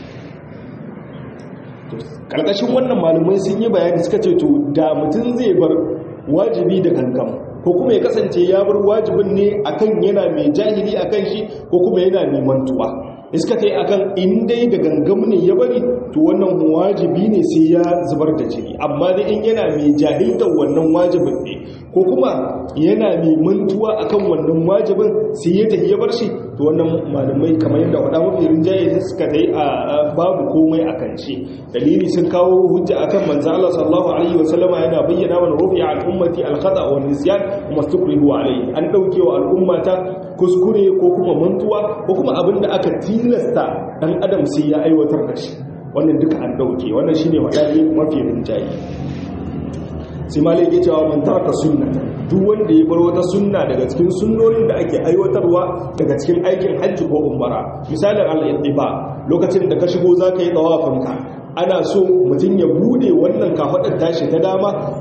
karkashin wannan malumai sun yi bayani suka ce to da mutum zai bar wajibi da kankan ko kuma ya kasance ya bar wajibin ne akan yana mai jahili akan shi ko kuma yana mai mantuwa iska ta yi akan indai da gangam ne ya bari to wannan wajibi ne sai ya zubar da jini amma da in yana mai jahiltar wannan wajibin ne ko kuma yana mai mantuwa akan wannan wajibin sai ya tafi ya bar shi to wannan malamai kamar yadda wada mafi rinjaye suka ta yi a babu komai a kan shi dalili sun kawo hujja akan manzo Allah sallallahu alaihi wa sallama yana bayyana mana rufi al ummati al khata wa nisyan kuma stukrihu alaihi an dauke wa al'ummata kuskure ko kuma mantuwa ko kuma abinda aka tilasta dan adam sai ya aiwatar da shi wannan duka an dauke wannan shine wadani mafi rinjaye sai malai ke cewa man taraka sunnata duk wanda ya bar wata sunna daga cikin sunnonin da ake aiwatarwa daga cikin aikin hajji ko umara misalin al-ittiba lokacin da ka shigo zaka yi tawafinka ana so mutum ya bude wannan kafadar tashi ta dama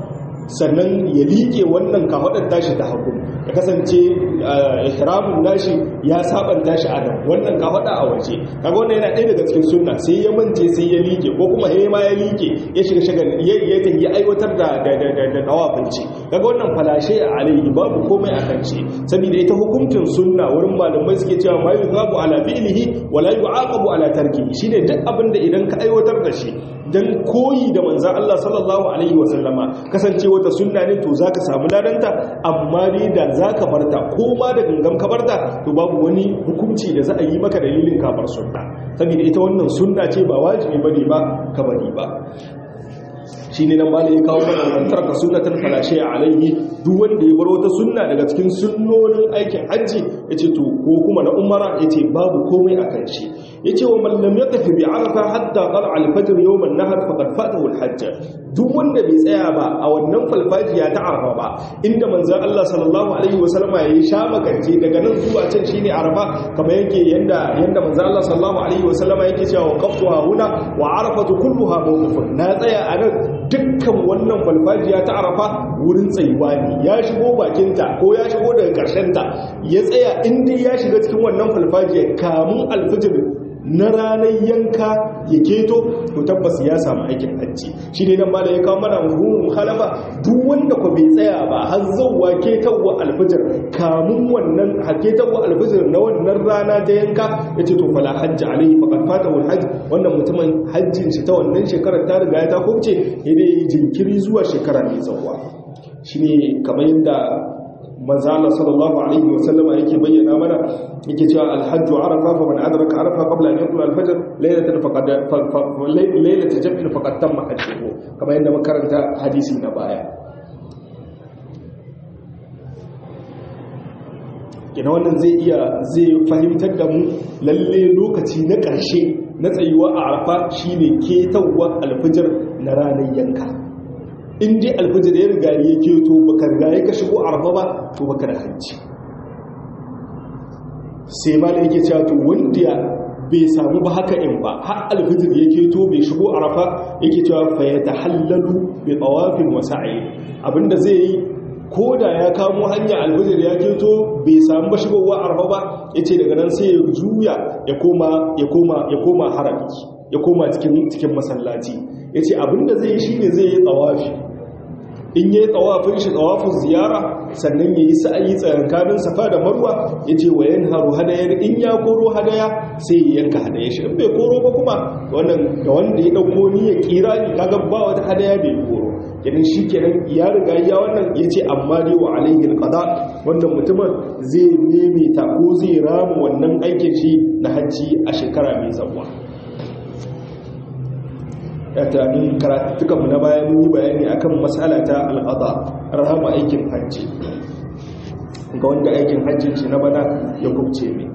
sannan ya liƙe wannan kafaɗar tashi ta hagu ya kasance ihramun nashi ya sabanta shi a nan wannan kafaɗa a waje kaga wannan yana ɗaya daga cikin sunna sai ya mance sai ya liƙe ko kuma ya ma ya liƙe ya shiga shagal ya ya aiwatar da da da da da dawafinci kaga wannan falashe a alaihi babu komai a kan shi saboda ita hukuncin sunna wurin malamai suke cewa ma yuqabu ala fi'lihi wa la yu'aqabu ala tarkihi shine duk abin da idan ka aiwatar da shi dan koyi da manzan Allah sallallahu Alaihi wasallama kasance wata sunna ne to za ka samu ladanta amma ne da za ka barta ko ma da gangan ka barta to babu wani hukunci da za a yi maka dalilin kafar sunna saboda ita wannan sunna ce ba wajibi bane ba ka bari ba shi ne nan malai ya kawo mana wantar ka sunnatan falashe a alaihi duk wanda ya bar wata sunna daga cikin sunnonin aikin hajji ya ce to ko kuma na umara ya ce babu komai a kan shi ya ce wa mallam ya tafi bi arafa hatta qala al fajr yawm an nahar faqad fatahu al hajj duk wanda bai tsaya ba a wannan falfajiya ta arafa ba inda manzon Allah sallallahu alaihi wasallama ya sha makance daga nan zuwa can shine arafa kamar yake yanda yanda manzon Allah sallallahu alaihi wasallama yake cewa waqaftuha huna wa arafatu kulluha mawqufun na tsaya a nan dukkan wannan falfajiya ta arafa wurin tsayuwa ne ya shigo bakinta ko ya shigo daga ta ya tsaya inda ya shiga cikin wannan falfajiya kamun alfijir na ranar yanka ya keto to tabbas ya samu aikin hajji shi ne nan ma da ya kawo mana hukumun halafa duk wanda ku bai tsaya ba har zauwa ketarwa alfijir kamun wannan ketarwa alfijir na wannan rana ta yanka ya ce to fala hajji alaihi faqad fatahu alhajj wannan mutumin hajjin shi ta wannan shekarar ta riga ya ta kubce ya dai jinkiri zuwa shekara mai tsawa shine kamar yadda manzo Allah sallallahu alaihi wa sallama yake bayyana mana yake cewa al-hajj arafa fa man adraka arafa qabla an yaqula al-fajr laylatan faqad laylatan jam'in faqad tamma hajjuhu kamar yadda makaranta hadisi na baya kina wannan zai iya zai fahimtar da mu lalle lokaci na ƙarshe na tsayuwa a arafa shine ketawwa al-fajr na ranar yanka in dai alfijir ya riga ya keto baka riga ya ka shigo arfa ba to baka da hajji sai ma da yake cewa to wanda bai samu ba haka in ba har alfijir ya keto bai shigo arfa yake cewa fa ya tahallalu bi tawafin wa sa'i abinda zai yi ko da ya kamo hanya alfijir ya keto bai samu ba shigowa arfa ba yace daga nan sai ya juya ya koma ya koma ya koma harami ya koma cikin cikin masallaci yace abinda zai yi shine zai yi tawafi in yi tsawafin shi tsawafin ziyara sannan ya yi sa'ayi tsakankanin safa da marwa ya ce wa yan haru hadayar in ya koro hadaya sai ya yanka hadaya shi in bai koro ba kuma wannan da wanda ya ɗauko ni ya kira ni kaga ba wata hadaya bai koro kenan shi kenan ya riga ya wannan ya ce amma dai wa alaihi alqada wannan mutumin zai maimaita ko zai rama wannan aikin shi na hajji a shekara mai zawa ya tunanin karatukanmu na bayan yi bayani akan matsala ta al'ada rahama aikin hajji ga wanda aikin hajjin shi na bana ya kubce mai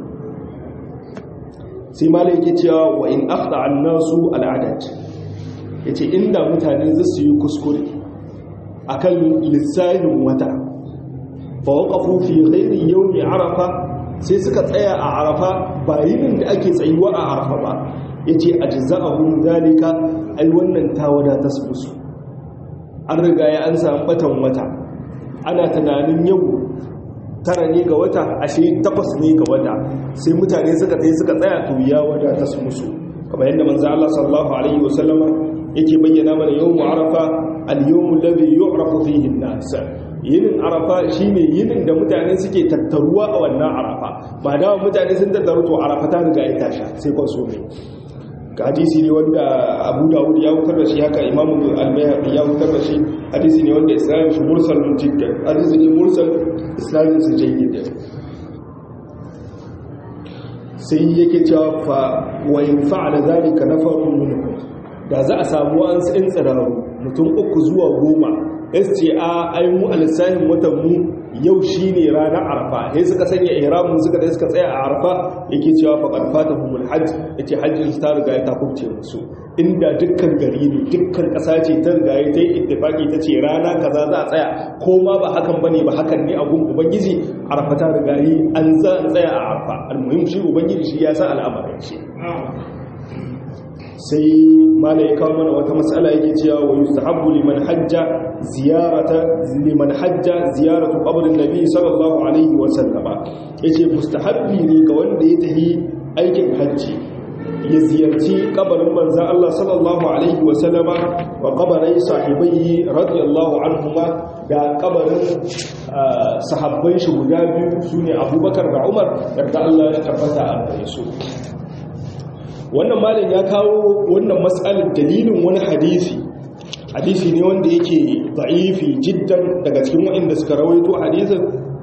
sai mala yake cewa wa in afda an nasu al'adat ya ce inda mutane za su yi kuskure a kan lissahin wata fa waƙafu fi ghairi yau mai arafa sai suka tsaya a arafa ba yinin da ake tsayuwa a arafa ba ya ce a jiza'ahun zalika ai wannan ta wadata su musu an riga ya an samu batan wata ana tunanin yau tara ne ga wata ashe takwas ne ga wata sai mutane suka tsaye suka tsaya to ya wadata su musu kamar yadda manzo Allah sallallahu alaihi wasallama yake bayyana mana yawmu arafa al-yawmu alladhi yu'rafu fihi an-nas yinin arafa shine yinin da mutane suke tattaruwa a wannan arafa ba da mutane sun tattaru to arafa ta riga ya tasha sai kon so mai hadisi ne wanda abu dawud ya wutar da shi haka imamu al-bayhaqi ya wutar da shi hadisi ne wanda isra'il shi mursal jiddan hadisi ne mursal isra'il su jayyid sai yake cewa fa wa in fa'ala zalika nafarun minhum da za a samu an tsin tsiraru mutum uku zuwa goma SCA ai mu alisahin watan mu yau shine ranar arfa sai suka sanya ihramin suka da suka tsaya a arfa yake cewa faqad fatahumul hajj yace hajjin ta riga ya takubce musu inda dukkan gari ne dukkan kasa ce ta riga ya ta yi ittifaki ta ce rana kaza za a tsaya ko ma ba hakan bane ba hakan ne a gun ubangiji arfa ta riga yi an za a tsaya a arfa almuhim shi ubangiji shi ya san al'amarin shi sai mala ya kawo mana wata matsala yake cewa wa yustahabbu liman hajja ziyarata liman hajja ziyaratu qabrin nabi sallallahu alaihi wa sallama yace mustahabbi ne ga wanda ya tafi aikin hajji ya ziyarci kabarin manzan Allah sallallahu Alaihi wasallama wa kabarai sahibai radiyallahu anhuma da kabarin sahabbai shi guda biyu su ne abubakar da umar da Allah ya tabbata a gare su wannan malin ya kawo wannan matsalar dalilin wani hadisi hadisi ne wanda yake da'ifi jiddan daga cikin waɗanda suka rawaito hadisin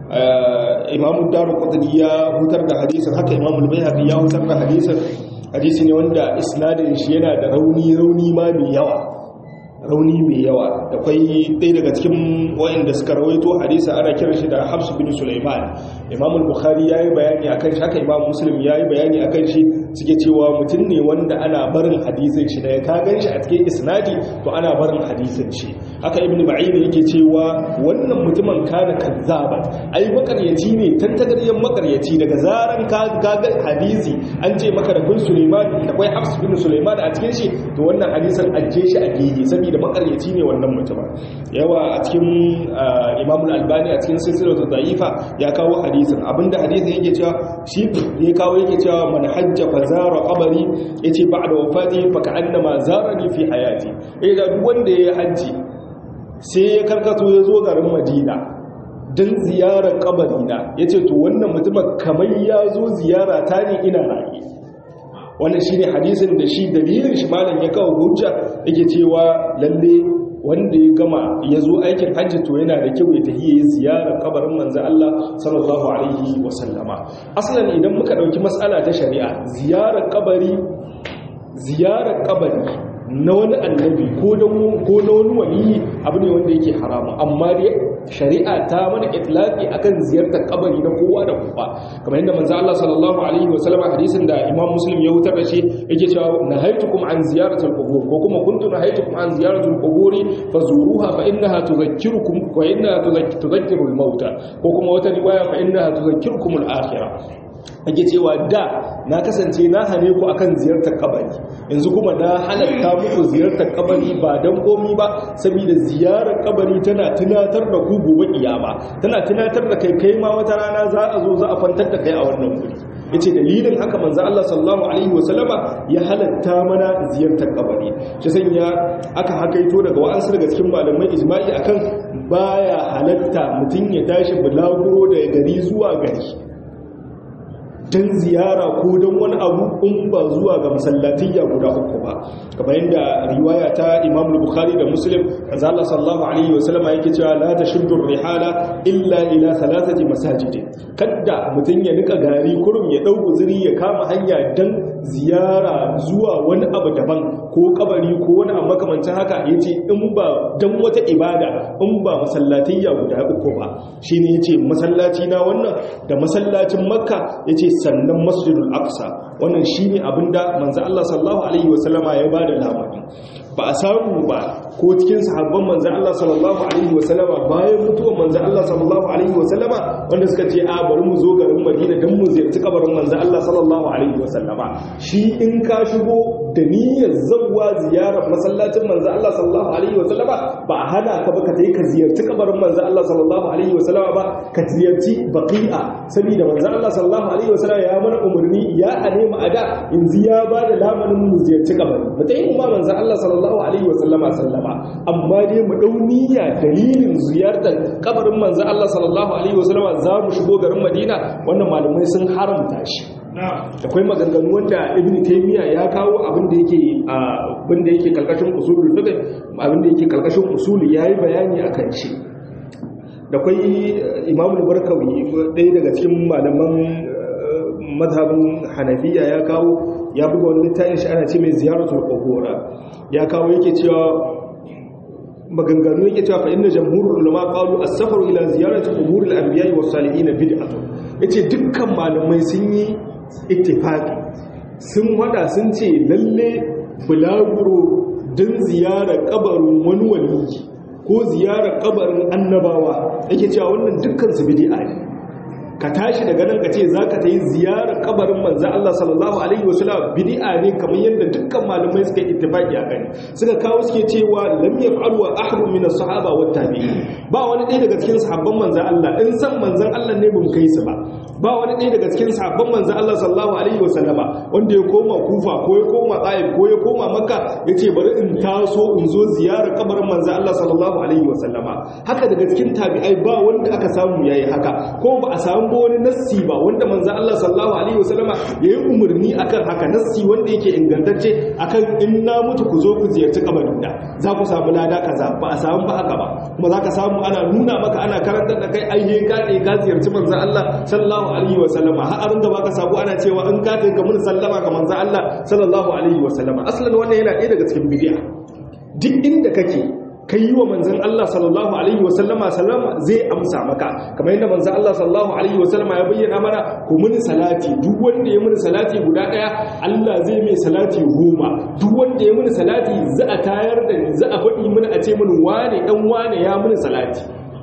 imamu daru qutni ya hutar da hadisin haka imamu al-bayhaqi ya hutar da hadisin hadisi ne wanda isnadin shi yana da rauni rauni ma mai yawa rauni mai yawa da kwai ɗaya daga cikin wayanda suka rawaito hadisi ana kiran shi da Hafs bin Sulaiman Imam al-Bukhari yayi bayani akan shi haka Imam Muslim yayi bayani akan shi suke cewa mutum ne wanda ana barin hadisin shi da ka gan shi a cikin isnadi to ana barin hadisin shi haka Ibn Ma'in yake cewa wannan mutumin kana kazzaba ai makaryaci ne tantagaryen makaryaci daga zaran ka ga hadisi an ce maka da bin Sulaiman da kwai Hafs bin Sulaiman a cikin shi to wannan hadisin ajje shi a gehe saboda makaryaci ne wannan mutumin yawa a cikin Imam al-Albani a cikin silsilatu da'ifa ya kawo hadisin abinda hadisin yake cewa shi ya kawo yake cewa man hajja fa zara qabri yace ba'da wafati fa ka'annama zarani fi hayati eh da duk wanda ya haji sai ya karkato ya zo garin Madina dan ziyarar kabarina yace to wannan mutumin kamar ya zo ziyara ta ne ina raye wannan shine hadisin da shi dalilin shi malam ya kawo hujja yake cewa lalle wanda ya gama ya zo aikin hajji to yana da kyau ya tafi ya ziyara kabarin manzo Allah sallallahu alaihi wasallama asalan idan muka dauki mas'ala ta shari'a ziyarar kabari ziyarar kabari na wani annabi ko na wani waliyi abu ne wanda yake haramu amma dai shari'a ta mana itlaqi akan ziyartar kabari na kowa da kowa kamar yadda manzo Allah sallallahu alaihi wa sallam hadisin da Imam Muslim ya wutar da shi yake cewa nahaytukum an ziyaratul qubur ko kuma kuntu nahaytukum an ziyaratul qubur fazuruha fa innaha tudhakkirukum wa innaha tudhakkirul mauta ko kuma wata riwaya fa innaha tudhakkirukumul akhirah ake cewa da na kasance na hane ku akan ziyartar kabari yanzu kuma na halatta muku ziyartar kabari ba don komi ba saboda ziyarar kabari tana tunatar da ku gobe kiyama tana tunatar da kai kai ma wata rana za a zo za a fantar da kai a wannan guri yace dalilin haka manzo Allah sallallahu alaihi wasallama ya halatta mana ziyartar kabari shi sanya aka hakaito daga wa'ansu daga cikin malamai ijma'i akan baya halatta mutun ya tashi bulaguro daga gari zuwa gari don ziyara ko don wani abu in ba zuwa ga masallatiyya guda uku ba kamar yadda riwaya ta imam bukhari da muslim azza Allah sallallahu alaihi wasallam yake cewa la tashuddu rihala illa ila thalathati masajid kadda mutun ya nika gari kurum ya dau guzuri ya kama hanya dan ziyara zuwa wani abu daban ko kabari ko wani abu makamancin haka yace in ba dan wata ibada in ba masallatiyya guda uku ba shine yace masallaci na wannan da masallacin makka yace sannan masjidul aqsa wannan shine abinda manzo Allah sallallahu alaihi wasallama ya bada labari ba a samu ba ko cikin sahabban manzo Allah sallallahu alaihi wasallama bayan mutuwar manzo Allah sallallahu alaihi wasallama wanda suka ce a bari mu zo garin Madina dan mu ziyarci kabarin manzo Allah sallallahu alaihi wasallama shi in ka shigo da niyyar zawwa ziyarar masallacin manzo Allah sallallahu alaihi wasallama ba hana ka ba ka tayi ka ziyarci kabarin manzo Allah sallallahu alaihi wasallama ba ka ziyarci baqi'a saboda manzo Allah sallallahu alaihi wasallama ya mana umarni ya ane mu ada yanzu ya ba da lamarin mu ziyarci kabari mutayin ma manzo Allah sallallahu alaihi wasallama sallama amma dai mu dau niyya dalilin ziyartar kabarin manzo Allah sallallahu alaihi wasallama za mu shigo garin Madina wannan malamai sun haramta shi akwai maganganu wanda ibn taymiya ya kawo abin da yake abin da yake kalkashin usulul fiqh abin da yake kalkashin usuli yayi bayani akan shi da kai imam al-barkawi ɗaya daga cikin malaman mazhabin hanafiya ya kawo ya buga wani littafin shi ana ce mai ziyaratul qubur ya kawo yake cewa maganganu yake cewa fa inna jamhurul ulama qalu as-safaru ila ziyarati quburil anbiya'i was salihin bid'atun yace dukkan malamai sun yi ittifaqi sun wada sun ce lalle bulaguro don ziyarar kabarin wani wali ko ziyarar kabarin annabawa yake cewa wannan dukkan su bid'a ne ka tashi daga nan ka ce za ka ta yi ziyarar kabarin manzan Allah sallallahu alaihi wasallam bid'a ne kamar yadda dukkan malamai suka yi ittifaqi a kai suka kawo suke cewa lam yaf'alu ahadun min as-sahaba wa tabi'in ba wani ɗaya daga cikin sahabban manzan Allah in san manzan Allah ne mun kai su ba ba wani ɗaya daga cikin sahabban manzan Allah sallallahu alaihi wasallama wanda ya koma Kufa ko ya koma Taif ko ya koma Makka yace bari in taso in zo ziyarar kabarin manzan Allah sallallahu alaihi wasallama haka daga cikin tabi'ai ba wanda aka samu yayi haka ko ba a samu ba wani nassi ba wanda manzan Allah sallallahu alaihi wasallama yayi umarni akan haka nassi wanda yake ingantacce akan in na mutu ku zo ku ziyarci kabarin da za ku samu lada kaza ba a samu ba haka ba kuma za ka samu ana nuna maka ana karantar da kai ainihin ka ne ka ziyarci manzan Allah sallallahu alaihi wasallama har da baka sabu ana cewa in ka kai ka mun sallama ga manzan Allah sallallahu alaihi wasallama aslan wannan yana ɗaya daga cikin bid'a duk inda kake kai yi wa manzan Allah sallallahu Alaihi wasallama sallama zai amsa maka kamar yadda manzan Allah sallallahu Alaihi wasallama ya bayyana mana ku muni salati duk wanda ya muni salati guda ɗaya Allah zai mai salati goma duk wanda ya muni salati za a tayar da ni za a faɗi mini a ce mini wane ɗan wane ya muni salati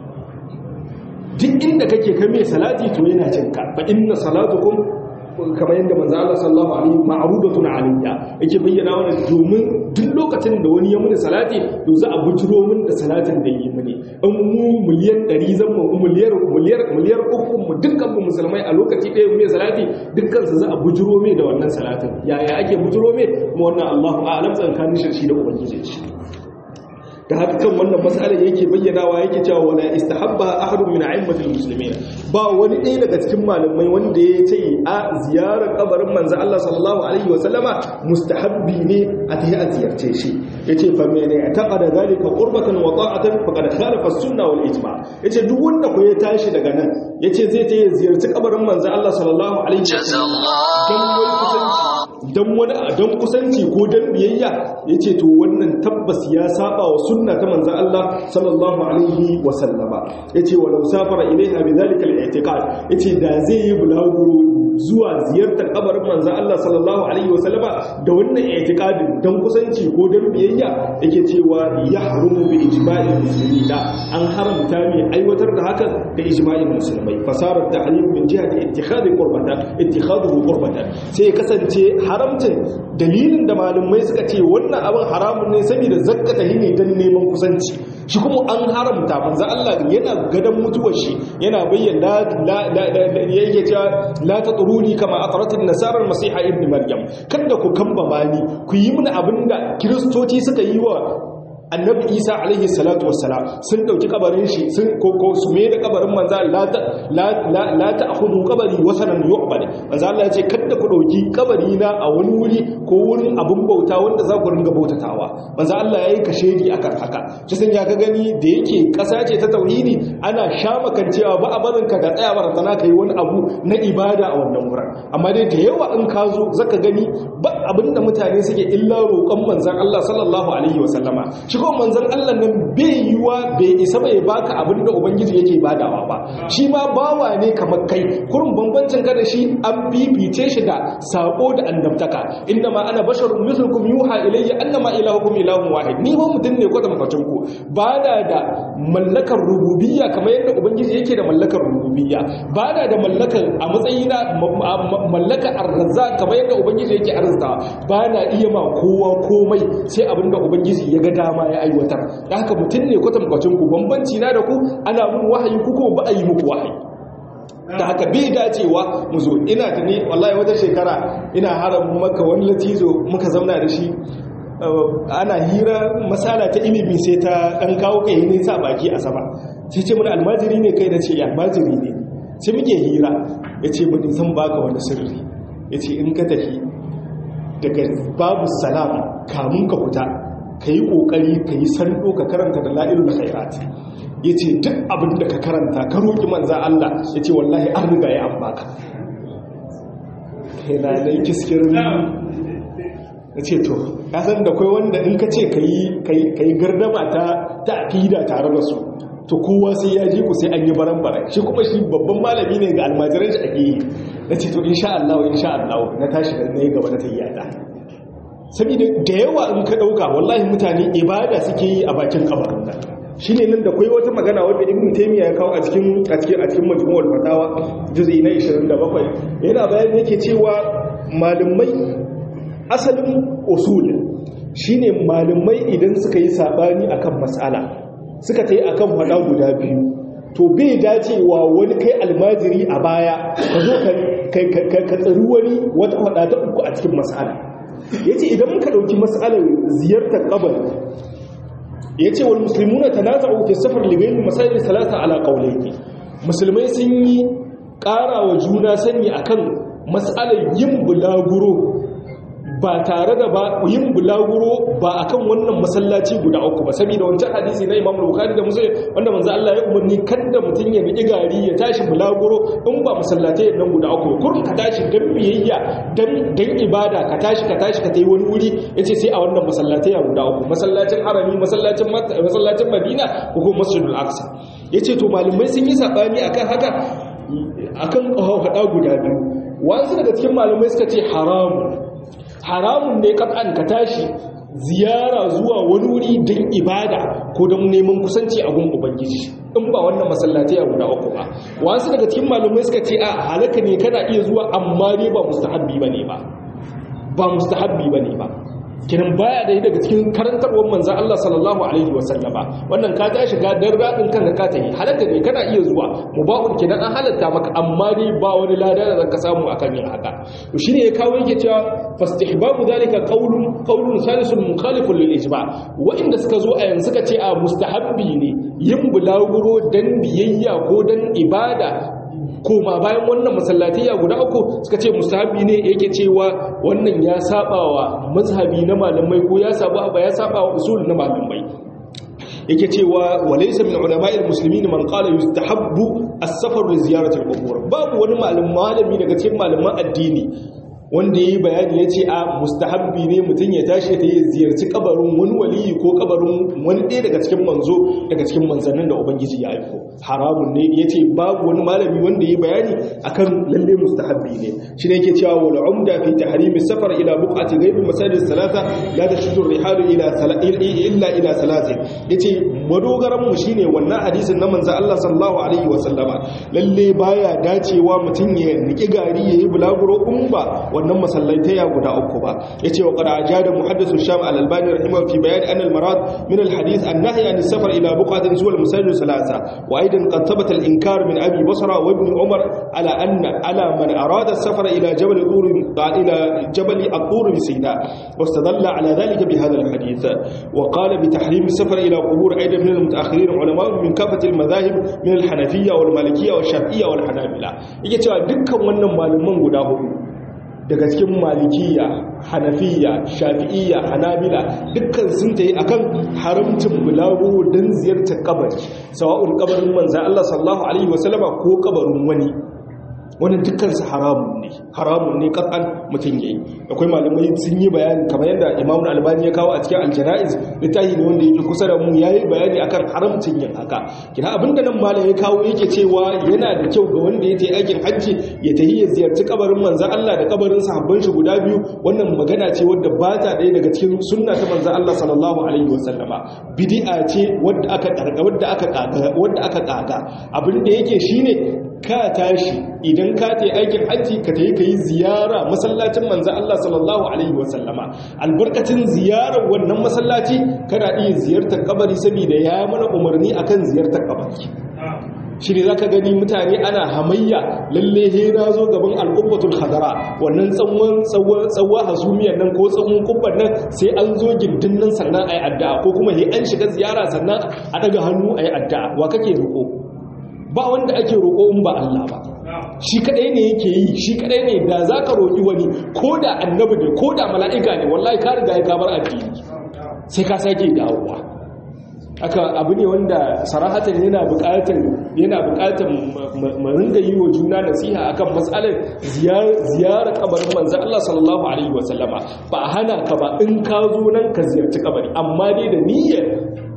duk inda kake kai mai salati to yana cinka fa inna salatukum kamar yadda manzo Allah sallallahu alaihi ma'rudatun alayya yake bayyana wannan domin duk lokacin da wani ya muni salati to za a bujiro min da salatin da yi mini in mu miliyan 100 zan mu miliyar miliyar miliyar uku mu dukkan mu musulmai a lokaci ɗaya mu salati dukkan su za a bujiro mai da wannan salatin yaya ake bujiro mai kuma wannan Allahu a'lam tsakanin shi da ubangiji shi da haka kan wannan matsalar yake bayyanawa yake cewa wala istahabba ahadun min a'immatil muslimin ba wani ɗaya daga cikin malamai wanda ya ce a ziyarar kabarin manzo Allah sallallahu alaihi wa sallama mustahabbi ne a tayi a ziyarce shi yace fa mene taqada zalika qurbatan wa ta'atan faqad khalafa as-sunnah wal ijma' yace duk wanda ko ya tashi daga nan yace zai ta ziyarci kabarin manzo Allah sallallahu alaihi wa sallama dan wani don kusanci ko dan biyayya yace to wannan tabbas ya saba wa sunna ta manzo Allah sallallahu alaihi wa sallama yace walau safara ilaiha bidhalika al-i'tiqad yace da zai yi bulaguro zuwa ziyartar kabarin manzo Allah sallallahu alaihi wa sallama da wannan i'tiqadin dan kusanci ko dan biyayya yake cewa yahrumu bi ijma'il muslimina an haramta mai aiwatar da hakan da ijma'in musulmai fasarar ta'lim min jihati ittikhadi qurbatan ittikhadu qurbatan sai kasance haramcin dalilin da malumai suka ce wannan abin haramun ne saboda zakkata ne dan neman kusanci shi kuma an haramta manzo Allah yana gadan mutuwar shi yana bayyana la yake cewa la tatruni kama atrat an-nasara al-masiha ibn maryam kada ku kamba mani ku yi mini abinda kristoci suka yi wa annabi isa alaihi salatu wassalam sun dauki kabarin shi sun koko su me da kabarin manzo la ta la la ta'khudhu qabri wasanan yu'bad manzo Allah yace kada ku dauki kabari na a wani wuri ko wurin abun bauta wanda za ku ringa bautatawa manzo Allah yayi kashedi akan haka shi sun ya ga gani da yake kasa ce ta tauhidi ana shamakan cewa ba a barin ka ga tsaya barazana kai wani abu na ibada a wannan wurin amma dai da yawa in ka zo zaka gani ba abinda mutane suke illa roƙon manzon Allah sallallahu alaihi wasallama shi ko manzon Allah nan bai yiwa bai isa bai baka abinda ubangiji yake badawa ba shi ma bawa ne kamar kai kurin bambancin ka da shi an bibice shi da sako da annabtaka inna ma ana basharun mithlukum yuha ilayya annama ilahukum ilahun wahid ni ba mutum ne ko da makacin ku ba da da mallakar rububiyya kamar yadda ubangiji yake da mallakar rububiyya ba da da mallakar a matsayina mallakar arzaza kamar yadda ubangiji yake arzikawa ba na iya ma kowa komai sai abinda ubangiji ya ga dama ya aiwatar da haka mutum ne kwatankwacin ku bambanci na da ku ana mun wahayi ku ko ba a yi muku wahayi da haka bai dacewa mu zo ina da ne wallahi wata shekara ina haram maka wani latizo muka zauna da shi ana hira masala ta ilimi sai ta dan kawo kai ne sa baki a sama sai ce mun almajiri ne kai da ce almajiri ne sai muke hira ya ce mun zan baka wani sirri ya ce in ka tafi daga babu salam kamun ka fita ka yi ƙoƙari ka yi sando ka karanta da la'ilul khairat ya ce duk abin da ka karanta ka roƙi manzan Allah ya ce wallahi an riga ya an baka kai na nai kiskirin ya ce to ya san da kai wanda in ka ce ka yi gardama ta aƙida tare da su to kowa sai ya ji ku sai an yi baran-baran shi kuma shi babban malami ne ga almajiran shi ake yi na ce to insha Allah insha Allah na tashi da na yi gaba na tayyata saboda da yawa in ka ɗauka wallahi mutane ibada suke yi a bakin kabarin nan shine nan da kai wata magana wanda ibn taymiya ya kawo a cikin a cikin a cikin majmu'ul fatawa juz'i na 27 yana bayani yake cewa malumai asalin usul shine malumai idan suka yi sabani akan mas'ala suka tayi akan fada guda biyu to bai dacewa wani kai almajiri a baya ka zo ka tsari wani wata fada ta uku a cikin mas'ala yace idan muka dauki mas'alar ziyartar kabari ya ce wal musulmuna ta nata fi safar ligayin masajin salata ala ƙaunaki musulmai sun yi ƙara wa juna sani akan matsalar yin bulaguro ba tare da ba yin bulaguro ba akan wannan masallaci guda uku ba saboda wancan hadisi na Imam Bukhari da Muslim wanda manzo Allah ya umarni kada mutun ya bi gari ya tashi bulaguro in ba masallatai nan guda uku kurin ka tashi dan biyayya dan dan ibada ka tashi ka tashi ka tayi wani wuri yace sai a wannan masallatai guda uku masallacin Harami masallacin masallacin Madina ko kuma Masjidul Aqsa yace to malamai sun yi sabani akan haka akan hada guda biyu wasu daga cikin malamai suka ce haramun haramun ne kat'an ka tashi ziyara zuwa wani wuri don ibada ko don neman kusanci a gun ubangiji in ba wannan masallatai a guda uku ba wasu daga cikin malumai suka ce a halaka ne kana iya zuwa amma ne ba mustahabbi bane ba ba mustahabbi bane ba kiran baya da daga cikin karantarwar manzan Allah sallallahu alaihi wasallama wannan ka ta shiga dan radin kanka ka ta yi halatta ne kana iya zuwa mubahun kidan an halatta maka amma dai ba wani lada da zaka samu akan yin haka to shine ya kawo yake cewa fastihbabu zalika qawlun qawlun salisun mukhalifun lil ijma wa inda suka zo a yanzu suka ce a mustahabbi ne yin bulaguro dan biyayya ko dan ibada koma bayan wannan masallatiyya guda uku suka ce musahabi ne yake cewa wannan ya sabawa mazhabi na malamai ko ya saba ba ya sabawa usul na malamai yake cewa walaysa min ulama'il muslimin man qala yustahabbu as-safar li ziyarati al-qubur babu wani malami daga cikin malaman addini wanda yi bayani ya ce a mustahabbi ne mutum ya tashi ta yi ziyarci kabarin wani waliyi ko kabarin wani ɗaya daga cikin manzo daga cikin manzannin da ubangiji ya aiko haramun ne ya ce babu wani malami wanda yi bayani akan lalle mustahabbi ne shi ne yake cewa wal umda fi tahrimi safar ila buqati ghaibi masajid salata la tashudu rihalu ila illa ila salatin yace madogaran mu shine wannan hadisin na manzo Allah sallallahu alaihi wa sallama lalle baya dacewa mutum ya niki gari yayi bulaguro umba wannan masallaitaya guda uku ba yace wa qad ajada muhaddisu sham al-albani rahimahu fi bayan anna al-marad min al-hadith an-nahy an as-safar ila buqatin zuwa al-masajid salasa wa aidan qad thabata al-inkar min abi basra wa ibn umar ala anna ala man arada as-safar ila jabal tur ila jabal at-tur bi sina واستدل على ذلك بهذا الحديث وقال بتحريم السفر إلى قبور أيضا من المتأخرين علماء من كافة المذاهب من الحنفية والمالكية والشافعية والحنابلة يجي cewa dukkan wannan malaman guda hudu daga cikin malikiya hanafiya shafi'iyya hanabila dukkan sun ta yi akan haramcin bulagu don ziyartar kabari sawa'un kabarin manzan Allah sallallahu alaihi wasallama ko kabarin wani wani dukkansu haramun ne haramun ne kasan mutum yayi akwai malamai sun yi bayani kamar yadda imamu albani ya kawo a cikin aljana'iz littafi ne wanda yake kusa da mu yayi bayani akan haramcin yin haka kina abinda nan malam ya kawo yake cewa yana da kyau ga wanda ya je aikin hajji ya tafi ya ziyarci kabarin manzon Allah da kabarin sahabban shi guda biyu wannan magana ce wadda ba ta ɗaya daga cikin sunna ta manzon Allah sallallahu alaihi wasallama bid'a ce wadda aka wadda aka kaga wadda aka kaga abin da yake shine ka tashi idan ka ta aikin hajji ka ta yi ka yi ziyara masallacin manza Allah sallallahu Alaihi wasallama albarkacin ziyarar wannan masallaci kana iya ziyartar kabari saboda ya mana umarni akan ziyartar kabari shi ne za ka gani mutane ana hamayya lalle he na zo gaban al'ubbatul hadara wannan tsawon tsawon hasumiyar nan ko tsawon kubban nan sai an zo gindin nan sannan a yi addu'a ko kuma he an shiga ziyara sannan a daga hannu a yi addu'a wa kake roƙo ba wanda ake roƙo in ba Allah ba shi kadai ne yake yi shi kadai ne da za ka roƙi wani ko da annabi ne ko da mala'ika ne wallahi ka riga ya kamar addini sai ka sake dawowa aka abu ne wanda sarahatan yana buƙatar yana buƙatar mu ringa yi wa juna nasiha akan matsalar ziyara kabarin manzon Allah sallallahu alaihi wasallama ba a hana ka ba in ka zo nan ka ziyarci kabari amma dai da niyyar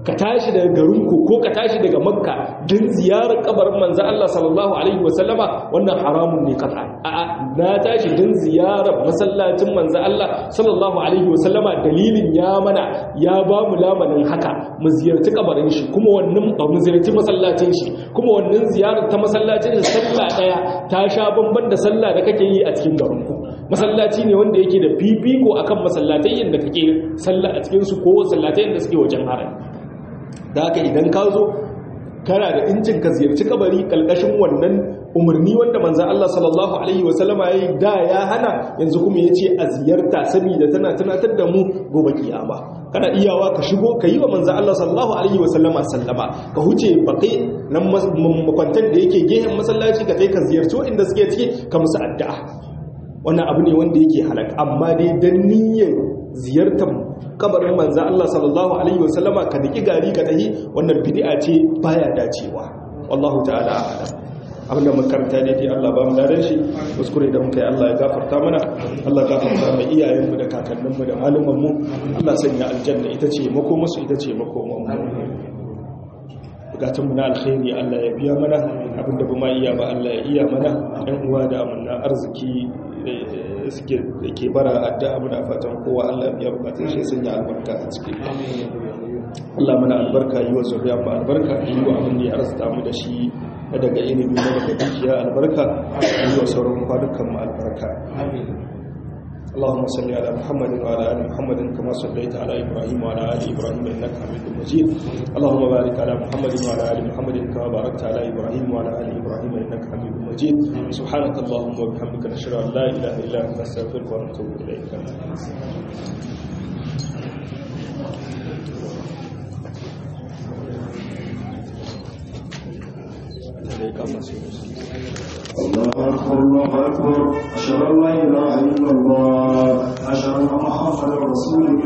ka tashi daga garinku ko ka tashi daga makka don ziyarar kabarin manzo Allah sallallahu alaihi wasallama wannan haramun ne kasa a'a na tashi don ziyarar masallacin manzo Allah sallallahu alaihi wasallama dalilin ya mana ya ba mu lamanin haka mu ziyarci kabarin shi kuma wannan ba mu ziyarci masallacin shi kuma wannan ziyarar ta masallacin shi sallah daya ta sha bamban da sallah da kake yi a cikin garinku masallaci ne wanda yake da fifiko akan masallatai da kake sallah a cikin su ko masallatai da suke wajen harami da haka idan ka zo kana da incin ka ziyarci kabari kalkashin wannan umarni wanda manzo Allah sallallahu alaihi wasallama yayi da ya hana yanzu kuma yace a ziyarta saboda tana tunatar da mu gobe kiyama kana iyawa ka shigo ka yi wa manzo Allah sallallahu alaihi wasallama sallama ka huce baqi nan makwantan da yake gehen masallaci ka kai ka ziyarci inda suke ciki ka musu addu'a wannan abu ne wanda yake halaka amma dai dan niyyar ziyartar kabarin manzo Allah sallallahu alaihi wasallama ka diki gari ka tahi wannan bid'a ce baya dacewa wallahu ta'ala a'lam abinda makaranta ne dai Allah ba mu ladan shi kuskure da muka yi Allah ya gafarta mana Allah ya gafarta mai iyayenmu da kakanninmu da malumanmu Allah sanya aljanna ita ce makomusu ita ce makomanmu bukatunmu na alkhairi Allah ya biya mana abinda ba ma iya ba Allah ya iya mana ɗan uwa da amanna arziki suke da ke bara addu'a muna fatan kowa Allah ya bukatun shi sanya albarka a ciki Allah mana albarka yi wa zuriya ba albarka yi wa abin da ya arzuta mu da shi daga ilimi na daga dukiya albarka yi wa sauran kwanukan mu albarka اللهم صل على محمد وعلى ال محمد كما صليت على ابراهيم وعلى ال ابراهيم انك حميد مجيد اللهم بارك على محمد وعلى ال محمد كما باركت على ابراهيم وعلى ال ابراهيم انك حميد مجيد سبحانك اللهم وبحمدك نشهد ان لا اله الا انت نستغفرك ونتوب اليك الله أكبر الله أكبر أشهد أن لا إله إلا الله أشهد أن محمدا رسول الله